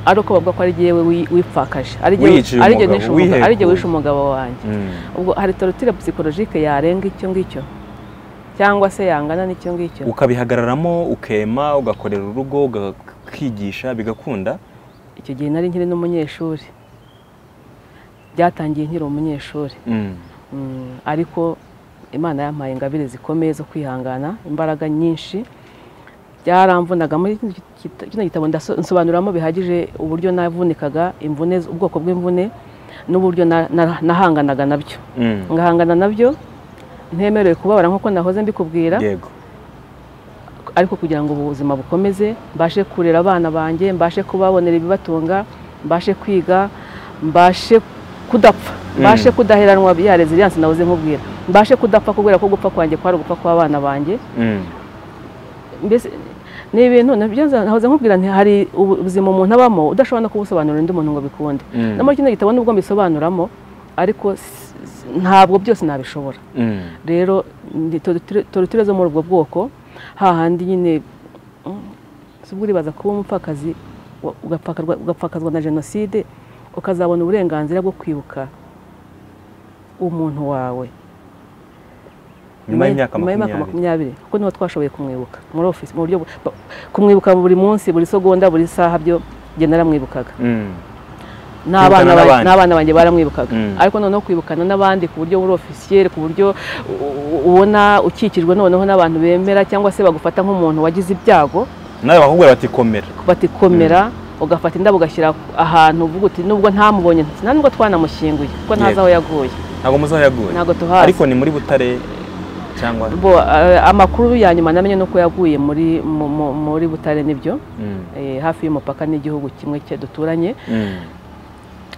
ari uko bavuga ko ari jyewe wi- wipfakaje ari jyewe Wiyiciye ari jyewe umugabo, nishe umugabo- ari jyewe wihekuye. wishe umugabo wanjye Mm. ubwo hari torotire psikologike yarenga icyo ngicyo cyangwa se yangana n'icyo ngicyo ukabihagararamo ukema ugakorera urugo ukigisha bigakunda icyo gihe nari nkiri n'umunyeshuri byatangiye nkiri umunyeshuri Mm. Mm, ariko imana yampaye ingabire zikomeye zo kwihangana imbaraga nyinshi byaramvunaga muri kino git- kino gitabo ndaso- nsobanuramo bihagije uburyo navunikaga imvune ubwoko bw'imvune n'uburyo na- na- nahanganaga nabyo Mm. ngahangana nabyo ntemerewe kubabara nk'uko nahoze mbikubwira yego ariko kugira ngo ubuzima bukomeze mbashe kurera abana banjye mbashe kubabonera ibibatunga mbashe kwiga mbashe kudapfa mbashe kudaheranwa ya resilience nabuze nkubwira mbashe kudapfa kubera ko gupfa kwanjye kwari ugupfa kw'abana banjye Mm. mbese ni ibintu nabyo nahoze nkubwira nti hari ubuzima umuntu abamo udashobora no kubusobanurira undi muntu ngo abikunde Mm. na kino gitabo nubwo mbisobanuramo ariko s- s- ntabwo byose nabishobora Mm. rero ndi- torotire torotire zo muri ubwo bwoko hahandi nyine mm, si ubwo uribaza kuba umupfakazi wa- ugapfakarwa- ugapfakazwa na jenoside ukazabona uburenganzira bwo kwibuka umuntu wawe nyuma y'imyaka nyuma y'imyaka makumyabiri makumyabiri kuko niho twashoboye kumwibuka muri ofisi mu buryo bu- ba- kumwibuka buri munsi buri segonda buri saha byo njye naramwibukaga Mm. n'abana n'abandi. ba- n'abana banjye baramwibukaga Mm. ariko noneho kwibukana n'abandi ku buryo uri ofisiyeri ku buryo u- u- ubona ukikijwe noneho n'abantu bemera cyangwa se bagufata nk'umuntu wagize ibyago nawe bakubwira bati komera batikomera ugafata indabo ugashyira ahantu uvuga uti nubwo ntamubonye nta nubwo twanamushyinguye kuko ntazi Yego. aho yaguye ntabwo muzayaguye ntabwo tuhazi ariko ni muri butare cyangwa bo eh, amakuru ya nyuma namenye ni uko yaguye muri mu- mu- muri butare nibyo Mm. eh, hafi y'umupaka n'igihugu kimwe cye duturanye Mm.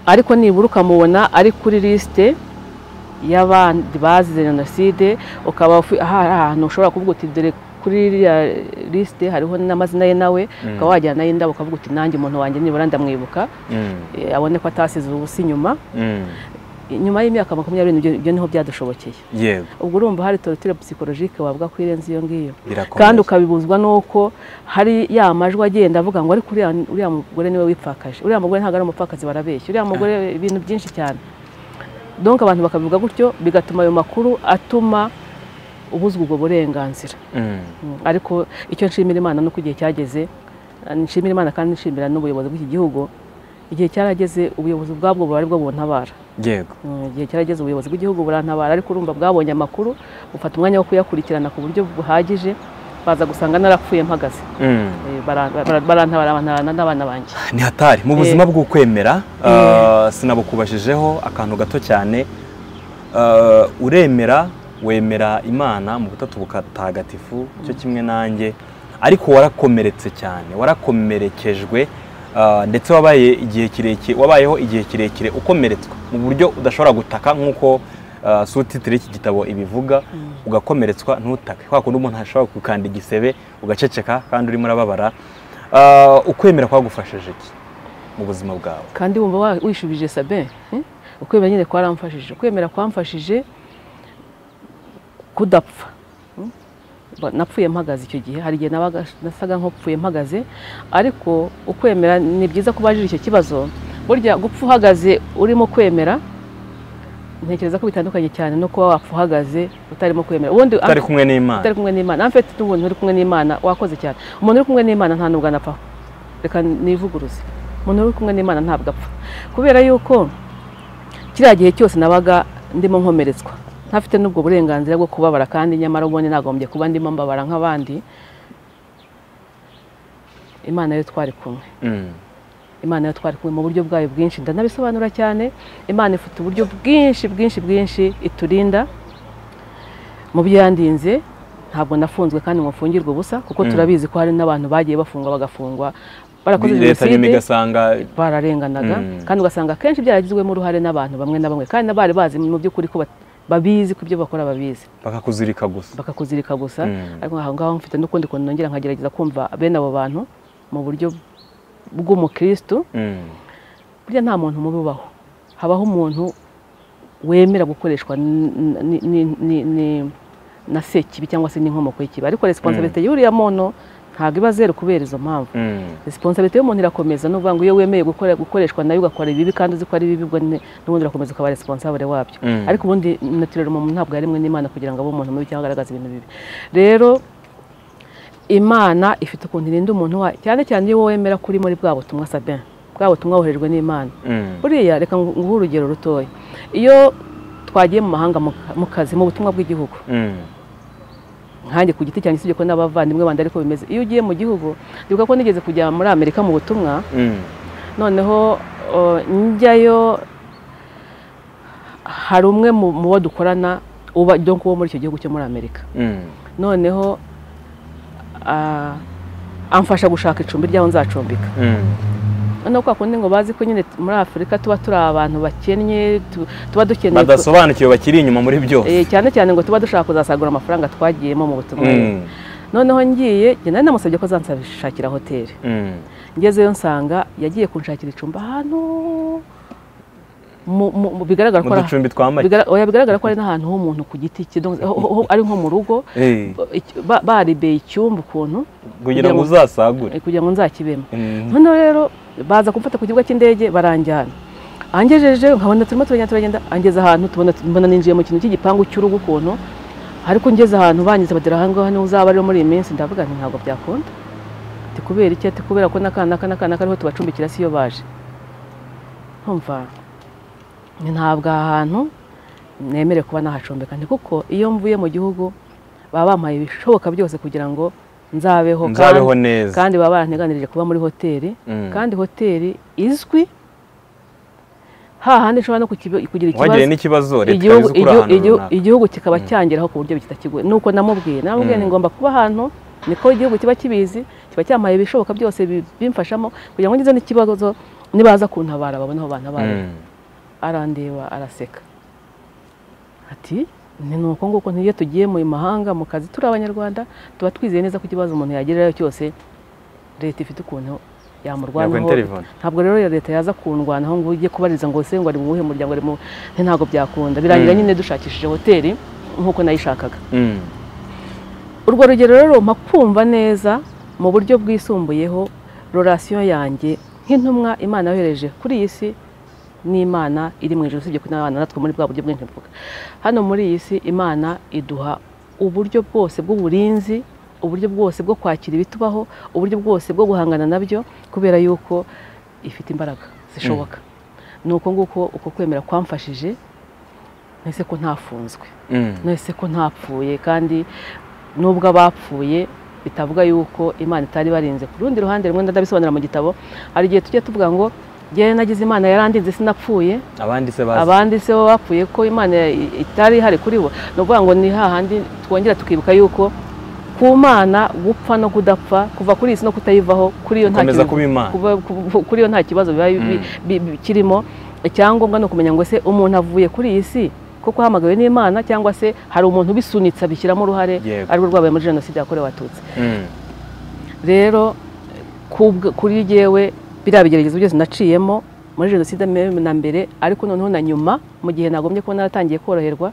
ariko nibura ukamubona ari kuri lisite y'abandi bazize jenoside ukaba ufi- aha- hari ahantu ushobora kuvuga uti dore kuri iriya lisite hariho n'amazina ye nawe Mm. ukaba wajyana nayo indabo ukavuga uti nanjye umuntu wanjye nibura ndamwibuka Mm. eh, abone ko atasize ubusa inyuma Mm. nyuma y'imyaka makumyabiri n'ibyo- ibyo niho byadushobokeye yego ubwo urumva hari torotire psikologike wavuga ko irenze iyo ngiyo birakomeye kandi ukabibuzwa n'uko hari ya majwi agenda avuga ngo ariko uriya uriya mugore niwe wipfakaje uriya mugore ntabwo ari umupfakazi barabeshya uriya mugore ibintu byinshi cyane donc abantu bakabivuga gutyo bigatuma ayo makuru atuma ubuzwa ubwo burenganzira Mm. Mm, ariko icyo nshimira imana nuko igihe cyageze nshimira imana kandi nshimira n'ubuyobozi bw'iki gihugu igihe cyarageze ubuyobozi ubwabwo buba ari bwo buntabara yego Mm, igihe cyarageze ubuyobozi bw'igihugu burantabara ariko urumva bwabonye amakuru bufata umwanya wo kuyakurikirana ku buryo buhagije baza gusanga narapfuye mpagaze Mm. Eh, bara- bara- barantabara bantabara n'abana banjye ni hatari mu buzima bw'ukwemera uh, sinabukubashijeho akantu gato cyane Uh, uremera wemera imana mu butatu bukatagatifu cyo kimwe nanjye ariko warakomeretse cyane warakomerekejwe uh, ndetse wabaye igihe kirekire wabayeho igihe kirekire ukomeretswe mu buryo udashobora gutaka nk'uko uh, sutitire y'iki gitabo ibivuga ugakomeretswa ntutake kwa kundi umuntu ashobora gukanda igisebe ugaceceka kandi urimo urababara Uh, ukwemera kwagufashije iki mu buzima bwawe kandi wumva wa- wishubije sabe eh? ukwemera nyine kwaramfashije ukwemera kwamfashije kudapfa Mm. Ba- napfuye mpagaze icyo gihe hari igihe nabaga- nasaga nk'upfuye mpagaze ariko ukwemera ni byiza ko bajije icyo kibazo burya gupfa uhagaze urimo kwemera ntekereza ko bitandukanye cyane no kuba wapfa uhagaze utarimo kwemera ubundi utari kumwe n'imana utari kumwe n'imana en fait n'umuntu uri kumwe n'imana wakoze cyane umuntu uri kumwe n'imana nta nubwo anapfa reka nivuguruze umuntu uri kumwe n'imana ntabwo apfa kubera yuko kiriya gihe cyose nabaga ndimo nkomeretswa ntafite n'ubwo burenganzira bwo kubabara kandi nyamara ubundi nagombye kuba ndimo mbabara nk'abandi imana yo twari kumwe Mm. imana yo twari kumwe mu buryo bwayo bwinshi ndanabisobanura cyane imana ifite uburyo bwinshi bwinshi bwinshi iturinda mu byo yandinze ntabwo nafunzwe kandi ngo mfungirwe ubusa kuko Mm. turabizi ko hari n'abantu bagiye bafungwa bagafungwa barakoze leta nyuma jenoside igasanga bararenganaga Mm. kandi ugasanga akenshi byaragizwemo uruhare n'abantu bamwe na bamwe kandi n'abari bazi mu by'ukuri ko bat- babizi ko ibyo bakora babizi bakakuzirika gusa bakakuzirika gusa Mm. ariko aho ngaho mfite n'ukundi kuntu nongera nkagerageza kumva bene abo bantu mu buryo bw'umukristo Mm. burya nta muntu mubi ubaho habaho umuntu wemera gukoreshwa n- n- n- n- n- na sekibi cyangwa se n'inkomoko y'ikibi ariko resiponsabite y'uriya muntu ntabwo iba zeru kubera izo mpamvu Mm. resiponsabite y'umuntu irakomeza ni ukuvuga ngo iyo wemeye gukora- gukoreshwa nayo ugakora ibibi kandi uzi ko ari bibi ubwo ne- n'ubundi urakomeza ukaba responsable wabyo Mm. ariko ubundi naturere umuntu ntabwo yaremwe n'imana kugira ngo abe umuntu mubi cyangwa agaragaze ibintu bibi rero imana ifite ukuntu irinda umuntu wayo cyane cyane iyo wemera ko uri muri bwa butumwa sabin bwa butumwa woherejwe n'imana Mm. buriya reka nguhe urugero rutoya iyo twagiye mu mahanga mu ka- mu kazi mu butumwa bw'igihugu Mm. nkanjye ku giti cyanjye usibye ko n'abavandimwe bandi ariko bimeze iyo ugiye mu gihugu ndibuka ko nigeze kujya muri amerika mu butumwa Mm. noneho uh, njyayo hari umwe mu mu bo dukorana uba donc wo muri icyo gihugu cyo muri amerika Mm. noneho ah, amfasha gushaka icumbi ry'aho nzacumbika Mm. noneho kwa kundi ngo bazi ko nyine muri afurika tuba turi abantu bakennye tu- tuba dukeneye ku- badasobanukiwe bakiri inyuma muri byose Eh, cyane cyane ngo tuba dushaka kuzasagura amafaranga twagiyemo mu butumwa Mm. noneho ngiye njye nari namusabye ko azanshakira hoteli Mm. ngezeyo nsanga yagiye kunshakira icumbi ahantu mu- mu- mu- bigaragara ko mu ari ducumbi twambaye bigara- oya, bigaragara ko ari n'ahantu h'umuntu ku giti cye, donc, ho- ho- ari nko mu rugo Eh, iki- ba- baribeye icyumba ukuntu kugira ngo uzasagure eh, kugira ngo nzakibemo Mm. noneho rero baza kumfata ku kibuga cy'indege baranjyana angejeje nkabona turimo turagenda turagenda angeze ahantu tubona mbona ninjiye mu kintu cy'igipangu cy'urugo ukuntu ariko ngeze ahantu banyuze batera aha ngaha niho uzaba rero muri iyi minsi ndavuga nti ntabwo byakunda ati kubera iki ati kubera ko n'akana n'aka n'aka n'aka ariho tubacumbikira si iyo baje ntumva ni ntabwo aha hantu nemere kuba nahacumbika nti kuko iyo mvuye mu gihugu baba bampaye ibishoboka byose kugira ngo nzabeho kandi- nzabeho neza kandi baba baranteganirije kuba muri hoteli Mm. kandi hoteli izwi hahandi nshobora no kukiba- kugira wagiriye ikibazo n'ikibazo leta igihugu- izi kuri igihu- ahantu igihu- runaka igihugu kikaba cyangeraho ku buryo kitakigoye nuko namubwiye namubwiye Mm. ni ngomba kuba ahantu niko igihugu kiba kibizi kiba cyamaye ibishoboka byose bi- bimfashamo kugira ngo ngize n'ikibazo nibaza kuntabara babone aho bantabara Mm. arandeba araseka ati ni nuko nguko ntiyo tugiye mu mahanga mu kazi turi abanyarwanda tuba twizeye neza ko ikibazo umuntu yagerayo cyose leta ifite ukuntu Yakora yamurwanaho interivone. ntabwo rero leta yaza kundwanaho ngo ujye kubariza ngo ese ngo ari mu wuhe muryango ari mu nti ntabwo byakunda birangira Mm. nyine dushakishije hoteli nk'uko nayishakaga Mm. urwo rugero rero mpa kumva neza mu buryo bwisumbuyeho rorasiyo yanjye nk'intumwa imana yohereje kuri iyi si n'imana iri mu ijoro usibye ko n'abana natwe muri bwa buryo bwinshi mvuga hano muri iyi si imana iduha uburyo bwose bw'uburinzi uburyo bwose bwo kwakira ibitubaho uburyo bwose bwo guhangana nabyo kubera yuko ifite imbaraga zishoboka ni uko nguko uko kwemera kwamfashije ntese ko ntafunzwe Mm. nese ko ntapfuye kandi nubwo abapfuye bitavuga yuko imana itari barinze ku rundi ruhande rumwe ndabisobanura mu gitabo hari igihe tujya tuvuga ngo njyewe nagize imana yarandinze sinapfuye abandi se bazi abandi se bo bapfuye ko imana i- itari ihari kuri bo ni ukuvuga ngo ni hahandi twongera tukibuka yuko ku mana gupfa no kudapfa kuva kuri iyi si no kutayivaho kuri iyo nta gukomeza kintu- kuba imana kuba- ku- kuri yo nta kibazo biba bi- Mm. bi- bi- kirimo icyangombwa ni ukumenya ngo se umuntu avuye kuri iyi si kuko ahamagawe n'imana cyangwa se hari umuntu ubisunitse abishyiramo uruhare Yego. ari rwo rwabaye muri jenoside yakorewe abatutsi Mm. rero kubw- kuri jyewe biriya bigeragezo byose naciyemo muri jenoside me- na mbere ariko noneho na nyuma mu gihe nagombye kuba naratangiye koroherwa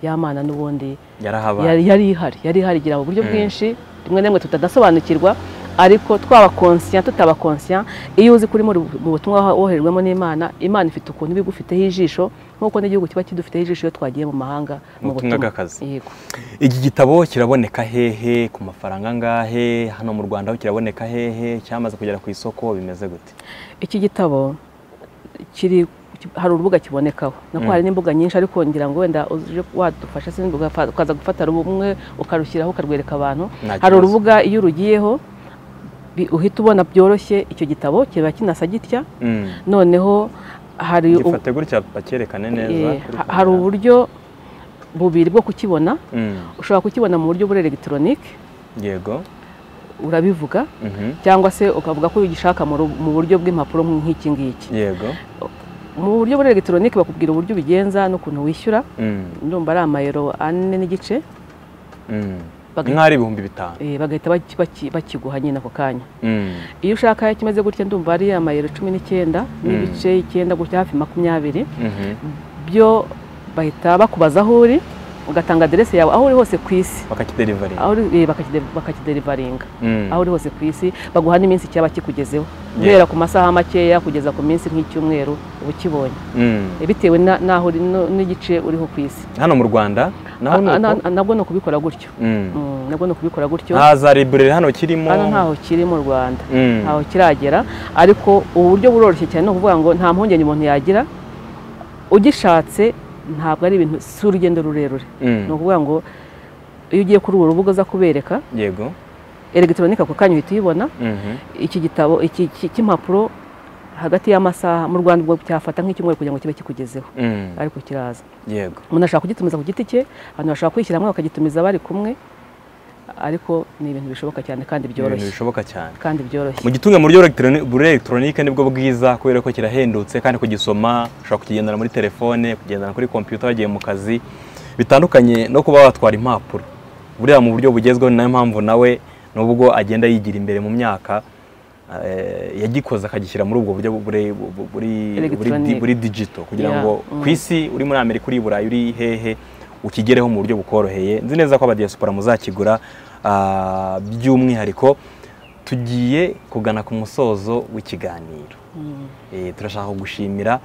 yamana n'ubundi yarahabaye yari yari ihari yari ihari igira uburyo Mm. bwinshi rimwe na rimwe tutadasobanukirwa ariko twaba konsiya tutaba konsiya iyo uzi kuri muri mu butumwa woherejwemo n'imana imana ifite ukuntu iba igufiteho ijisho nk'uko n'igihugu kiba kidufiteho ijisho iyo twagiye mu mahanga Mu mu butumwa butumwa bw'akazi. yego iki gitabo kiraboneka hehe ku mafaranga angahe hano mu rwanda ho kiraboneka hehe cyamaze kugera ku isoko bimeze gute iki gitabo kiri hari urubuga kibonekaho nako Mm. hari n'imbuga nyinshi ariko ngira ngo wenda uje wadufasha sinzi ugafa- ukaza gufata rumwe ukarushyiraho ukarwereka abantu Nta hari kibazo. urubuga iyo urugiyeho bi- uhita ubona byoroshye icyo gitabo kiba kinasa gitya Mm. noneho hari u- gifate gutya bacyerekane neza eh, kuri ha- hari kamera. uburyo bubiri bwo kukibona Mm. ushobora kukibona mu buryo buri elegitoronike yego urabivuga Mhm. cyangwa se ukavuga ko ugishaka mu ru- mu buryo bw'impapuro nk'iki ngiki yego mu buryo buri elegitoronike bakubwira uburyo ubigenza n'ukuntu wishyura Mm. ndumva ari amayero ane n'igice Mm. Baga- nk'aho ari ibihumbi bitanu eh, bagahita baki- baki- bakiguha nyine ako kanya Mm. iyo ushaka kimeze gutya ndumva ari amayero cumi n'icyenda n'ibice icyenda gutya hafi makumyabiri Mhm. byo bahita bakubaza aho uri ugatanga aderesi yawe aho uri hose ku isi bakakiderivaringa aho uri eh, bakakide- bakakiderivaringa Mm. aho uri hose ku isi baguha n'iminsi cyaba kikugezeho guhera ku masaha makeya kugeza ku minsi nk'icyumweru uba ukibonye Mm. Eh, bitewe na- n'aho uri no- n'igice uriho ku isi hano mu rwanda naho ni Ah, ah, uko na- nabwo ni ukubikora gutyo Mm. Mm, nabwo ni ukubikora gutyo nta za library hano kirimo hano ntaho kiri mu rwanda Mm. ntaho kiragera ariko uburyo buroroshye cyane ni ukuvuga ngo nta mpungenge umuntu yagira ugishatse ntabwo ari ibintu si urugendo rurerure Mm. ni ukuvuga ngo iyo ugiye kuri ubu rubuga uza kubereka yego elegitoronike ako kanya uhita uyibona Mhm. iki gitabo iki iki- cy'impapuro hagati y'amasaha mu rwanda ubwo cyafata nk'icyumweru kugira ngo kibe kikugezeho Mm. ariko kiraza yego umuntu ashobora kugitumiza ku giti cye abantu bashobora kwishyira hamwe bakagitumiza bari kumwe ariko ni ibintu bishoboka cyane kandi ibintu byoroshye bishoboka cyane kandi byoroshye mu gitunga mu buryo elegitron- buri elegitoronike nibwo bwiza kubera ko kirahendutse kandi kugisoma ushobora kukigendana muri telefone kugendana kuri kompiyuta wagiye mu kazi bitandukanye no kuba watwara impapuro buriya mu buryo bugezweho ni nayo mpamvu nawe nubwo agenda yigira imbere mu myaka eh, yagikoze akagishyira muri ubwo buryo buri- buri- buri- buri di- Electronic. buri digito kugira Yeah, ngo ku isi uri muri amerika uri i burayi uri hehe ukigereho mu buryo bukoroheye nzi neza ko abadiyasipora muzakigura ah, by'umwihariko tugiye kugana ku musozo w'ikiganiro Eh, turashaka gushimira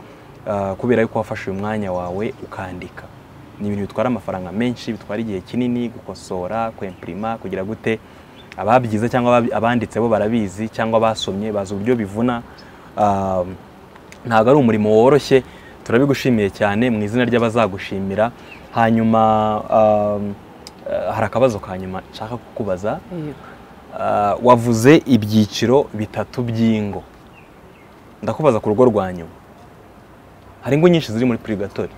ah, kubera yuko wafashe uyu mwanya wawe ukandika ni ibintu bitwara amafaranga menshi bitwara igihe kinini gukosora kwempirima kugira gute ababyize cyangwa ababi- abanditse bo barabizi cyangwa basomye bazi uburyo bivuna Ah, ntabwo ari umurimo woroshye turabigushimiye cyane mu izina ry'abazagushimira hanyuma ah, eh, hari akabazo ka nyuma nshaka kukubaza Yego. Ah, wavuze ibyiciro bitatu by'ingo ndakubaza ku rugo rwa nyuma hari ingo nyinshi ziri muri purigatori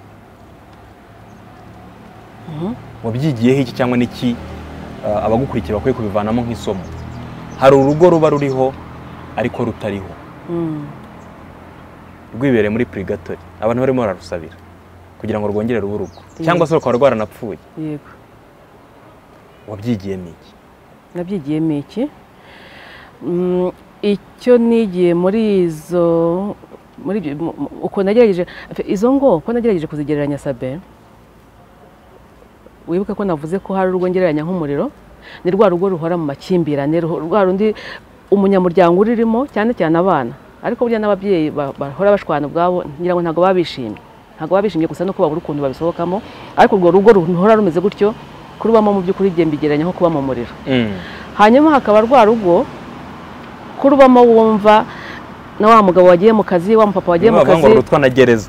wabyigiyeho iki cyangwa n'iki ah, abagukurikira bakwiye kubivanamo nk'isomo hari urugo ruba ruriho ariko rutariho Mm. rwibereye muri purigatori abantu barimo bararusabira kugira ngo rwongere rube urugo cyangwa se rukaba rwaranapfuye yego wabyigiyemo iki nabyigiyemo iki Mm, icyo nigiye muri izo muri ibyo- mu- mu- uko nagerageje izo ngo uko nagerageje kuzigereranya sabe wibuke ko navuze ko hari urugo ngereranya nk'umuriro ni rwa rugo ruhora mu makimbirane ruho- rwa rundi umunyamuryango uririmo cyane cyane abana ariko burya n'ababyeyi ba- bahora bashwana ubwabo ngira ngo ntabwo baba bishimye ntabwo baba bishimye gusa no kubabura ukuntu babisohokamo ariko urwo rugo ruhora rumeze gutyo kurubamo mu by'ukuri igenda igereranya nko kuba mu muriro hanyuma hakaba rwa rugo ko rubamo wumva na wa mugabo wagiye mu kazi wa mupapa wagiye mu Niyo bavuga ngo kazi rutwa na gereza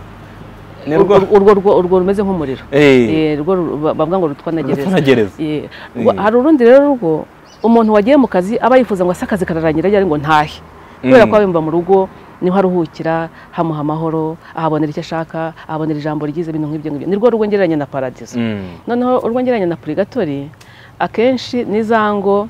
ni urwo rwo urwo- urwo- urwo rumeze nk'umuriro Eh, Eh, rwo ru- ba- bavuga ngo rutwa na rutwa gereza na gereza Eh, Eh. rwa- hari urundi rero rugo umuntu wagiye mu kazi aba yifuza ngo ase akazi kararangira yari ngo ntahe kubera Mm. ko aba yumva mu rugo niho aruhukira hamuha amahoro ahabonera icyo ashaka ahabonera ijambo ryiza ibintu nk'ibyo ngibyo ni rwo rugo ngereranya na paradizo Mm. noneho urwo ngereranya na purigatori akenshi ni za ngo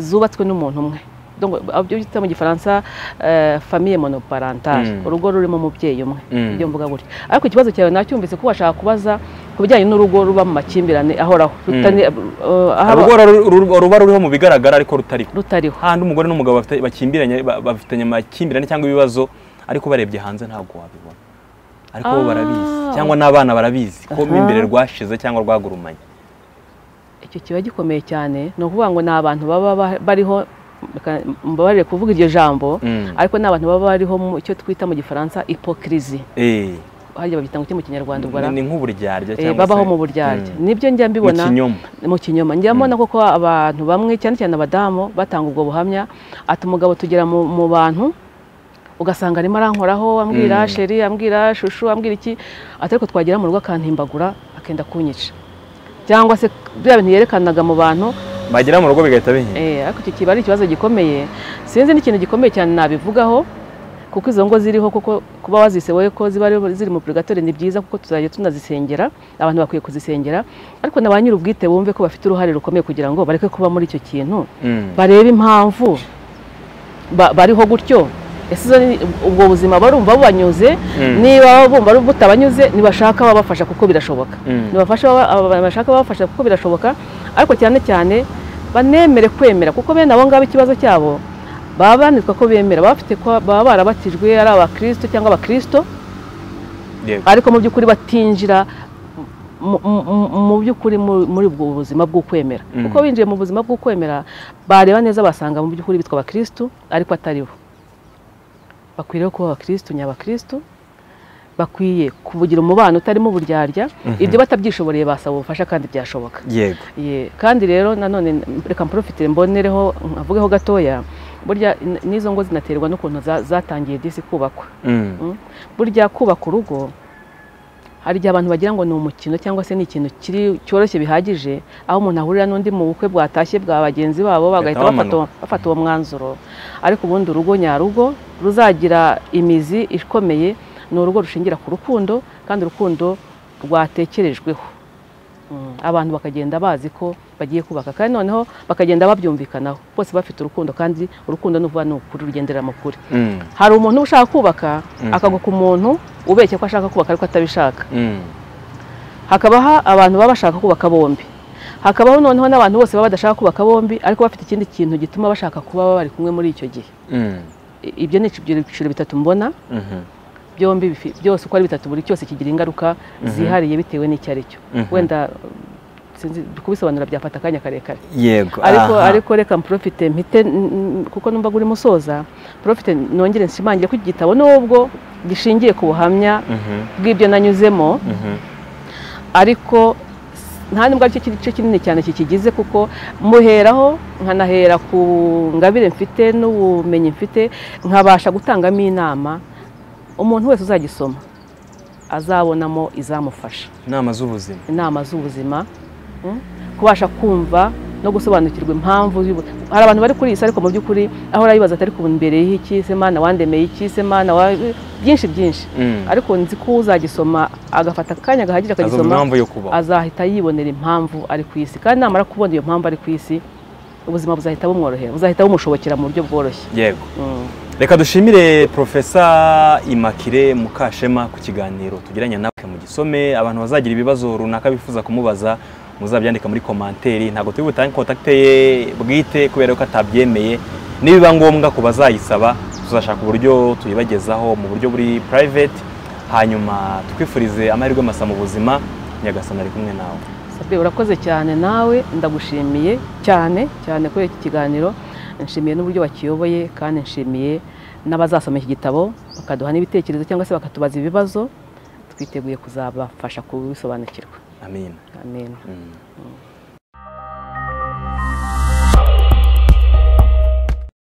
zubatswe n'umuntu umwe Donc, ibyo bita mu gifaransa eh, famille monoparentale Mm. urugo rurimo umubyeyi umwe Mm. ibyo mvuga gutyo ariko ikibazo cyawe nacyumvise ko washaka kubaza ku bijyanye n'urugo ruba mu makimbirane ahoraho rutani- eh, aho aba- urugo ru- ru- ruba ruriho mu bigaragara ariko rutariho rutariho handi umugore n'umugabo bafite- bakimbiranye ba- bafitanye amakimbirane cyangwa ibibazo ariko barebye hanze ntabwo wabibona ariko bo Ah. barabizi cyangwa n'abana barabizi ko mo Aha. imbere rwashize cyangwa rwagurumanye icyo kiba gikomeye cyane ni ukuvuga ngo ni abantu baba ba- bariho reka mbabarire kuvuga iryo jambo Mm. ariko ni abantu baba bariho mu icyo twita mu gifaransa hipokirizi Eh, harya babyita ngo iki mu kinyarwanda ubwo ni ni Eh, nk'uburyarya cyangwa babaho se- mu buryarya Mm. nibyo njya mu mbibona kinyoma mu kinyoma njya mbona koko abantu bamwe cyane cyane abadamu batanga ubwo buhamya ati umugabo tugera mu, mu bantu ugasanga arimo arankoraho ambwira Mm. sheri ambwira shushu ambwira iki ati ariko twagera mu rugo akantimbagura akenda kunyica cyangwa se bya bintu yerekanaga mu bantu bagera mu rugo bigahita bihinda Eh, ariko icyo kiba ari ikibazo gikomeye sinzi n'ikintu gikomeye cyane nabivugaho kuko izo ngo ziriho kuko kuba wazise wowe ko ziba ari- ziri mu purigatori ni byiza kuko tuzajya tunazisengera abantu bakwiye kuzisengera ariko na ba nyir'ubwite bumve ko bafite uruhare rukomeye kugira ngo bareke kuba muri icyo kintu Mm. barebe impamvu ba- bariho gutyo ese izo ni- ubwo buzima barumva bubanyuze Mm. niba bumva butabanyuze ntibashaka babafasha kuko birashoboka Mm. ntibafashe bashaka babafasha kuko birashoboka ariko cyane cyane banemere kwemera kuko bene abo ngabo ikibazo cyabo baba banitwa ko bemera baba bafite ko- baba barabatijwe ari abakirisito cyangwa abakirisito Yego. ariko mu by'ukuri batinjira mu- mu- mu- mu by'ukuri mu- muri ubwo buzima bw'ukwemera Mm. kuko binjiye mu buzima bw'ukwemera bareba neza basanga mu by'ukuri bitwa abakirisitu ariko ataribo bakwiriye kuba abakirisitu nyabakirisitu bakwiye kuvugira umubano utarimo uburyarya ibyo batabyishoboreye basaba ubufasha kandi byashoboka yego Ye, kandi rero nanone reka mprofitire mbonereho nkavugeho gatoya burya n- n'izo ngo zinaterwa n'ukuntu za- zatangiye disi kubakwa Mm. Mm. burya kubaka urugo hari igihe abantu bagira ngo ni umukino cyangwa se ni ikintu kiri cyoroshye bihagije aho umuntu ahurira n'undi mu bukwe bwatashye bwa bagenzi babo bagahita bamanuka. bafata- bafata uwo mwanzuro ariko ubundi urugo nyarugo ruzagira imizi ikomeye ni urugo rushingira ku rukundo kandi urukundo rwatekerejweho Mm. abantu bakagenda bazi ko bagiye kubaka kandi noneho bakagenda babyumvikanaho bose bafite urukundo kandi urukundo ni ukuvuga ni ukuri rugendera mu kuri Mm. hari umuntu uba ushaka kubaka Mhm. akagwa ku muntu ubeshya ko ashaka kubaka ariko atabishaka Mm. hakabaho abantu baba bashaka kubaka bombi hakabaho noneho n'abantu bose baba badashaka kubaka bombi ariko bafite ikindi kintu gituma bashaka kuba bari kumwe muri icyo gihe Mm. I- ibyo ni ibyiciro bitatu mbona Mhm. byombi bifi- byose uko ari bitatu buri cyose kigira ingaruka zihariye bitewe n'icyo ari cyo Mhm. wenda sinzi kubisobanura byafata akanya karekare yego ariko aha. ariko reka mprofite mpite mm, kuko numva uri musoza mprofite nongere nshimangire ko iki gitabo nubwo gishingiye ku buhamya Mhm. bw'ibyo nanyuzemo Mhm. ariko nta nubwo ari cyo gice kinini cyane kikigize kuko muheraho nkanahera ku ngabire mfite n'ubumenyi mfite nkabasha gutangamo inama umuntu wese uzagisoma azabonamo izamufasha inama z'ubuzima inama z'ubuzima mm, kubasha kumva no gusobanukirwa impamvu y'ubu- hari abantu bari kuri iyi si ariko mu by'ukuri aho urayibaza atari ku mbere y'iki se mana wandemeye iki se mana wa byinshi byinshi Mm. ariko nzi ko uzagisoma agafata akanya gahagije azumva akagisoma impamvu yo kubaho azahita yibonera impamvu ari ku isi kandi namara kubona iyo mpamvu ari ku isi ubuzima buzahita bumworohera buzahita bumushobokera mu buryo bworoshye yego Mm. reka dushimire profesa imakire mukashema ku kiganiro tugiranye nawe mu gisome abantu bazagira ibibazo runaka bifuza kumubaza muzabyandika muri komanteri ntabwo turi butange kontakite ye bwite kubera ko atabyemeye nibiba ngombwa ku bazayisaba tuzashaka uburyo tuyibagezaho mu buryo buri private hanyuma tukwifurize amahirwe masa mu buzima nyagasana ari kumwe nawe Sabine urakoze cyane nawe ndagushimiye cyane cyane kuri iki kiganiro nshimiye n'uburyo wakiyoboye kandi nshimiye n'abazasoma iki gitabo bakaduha n'ibitekerezo cyangwa se bakatubaza ibibazo twiteguye kuzabafasha kubisobanukirwa amin amen Mm.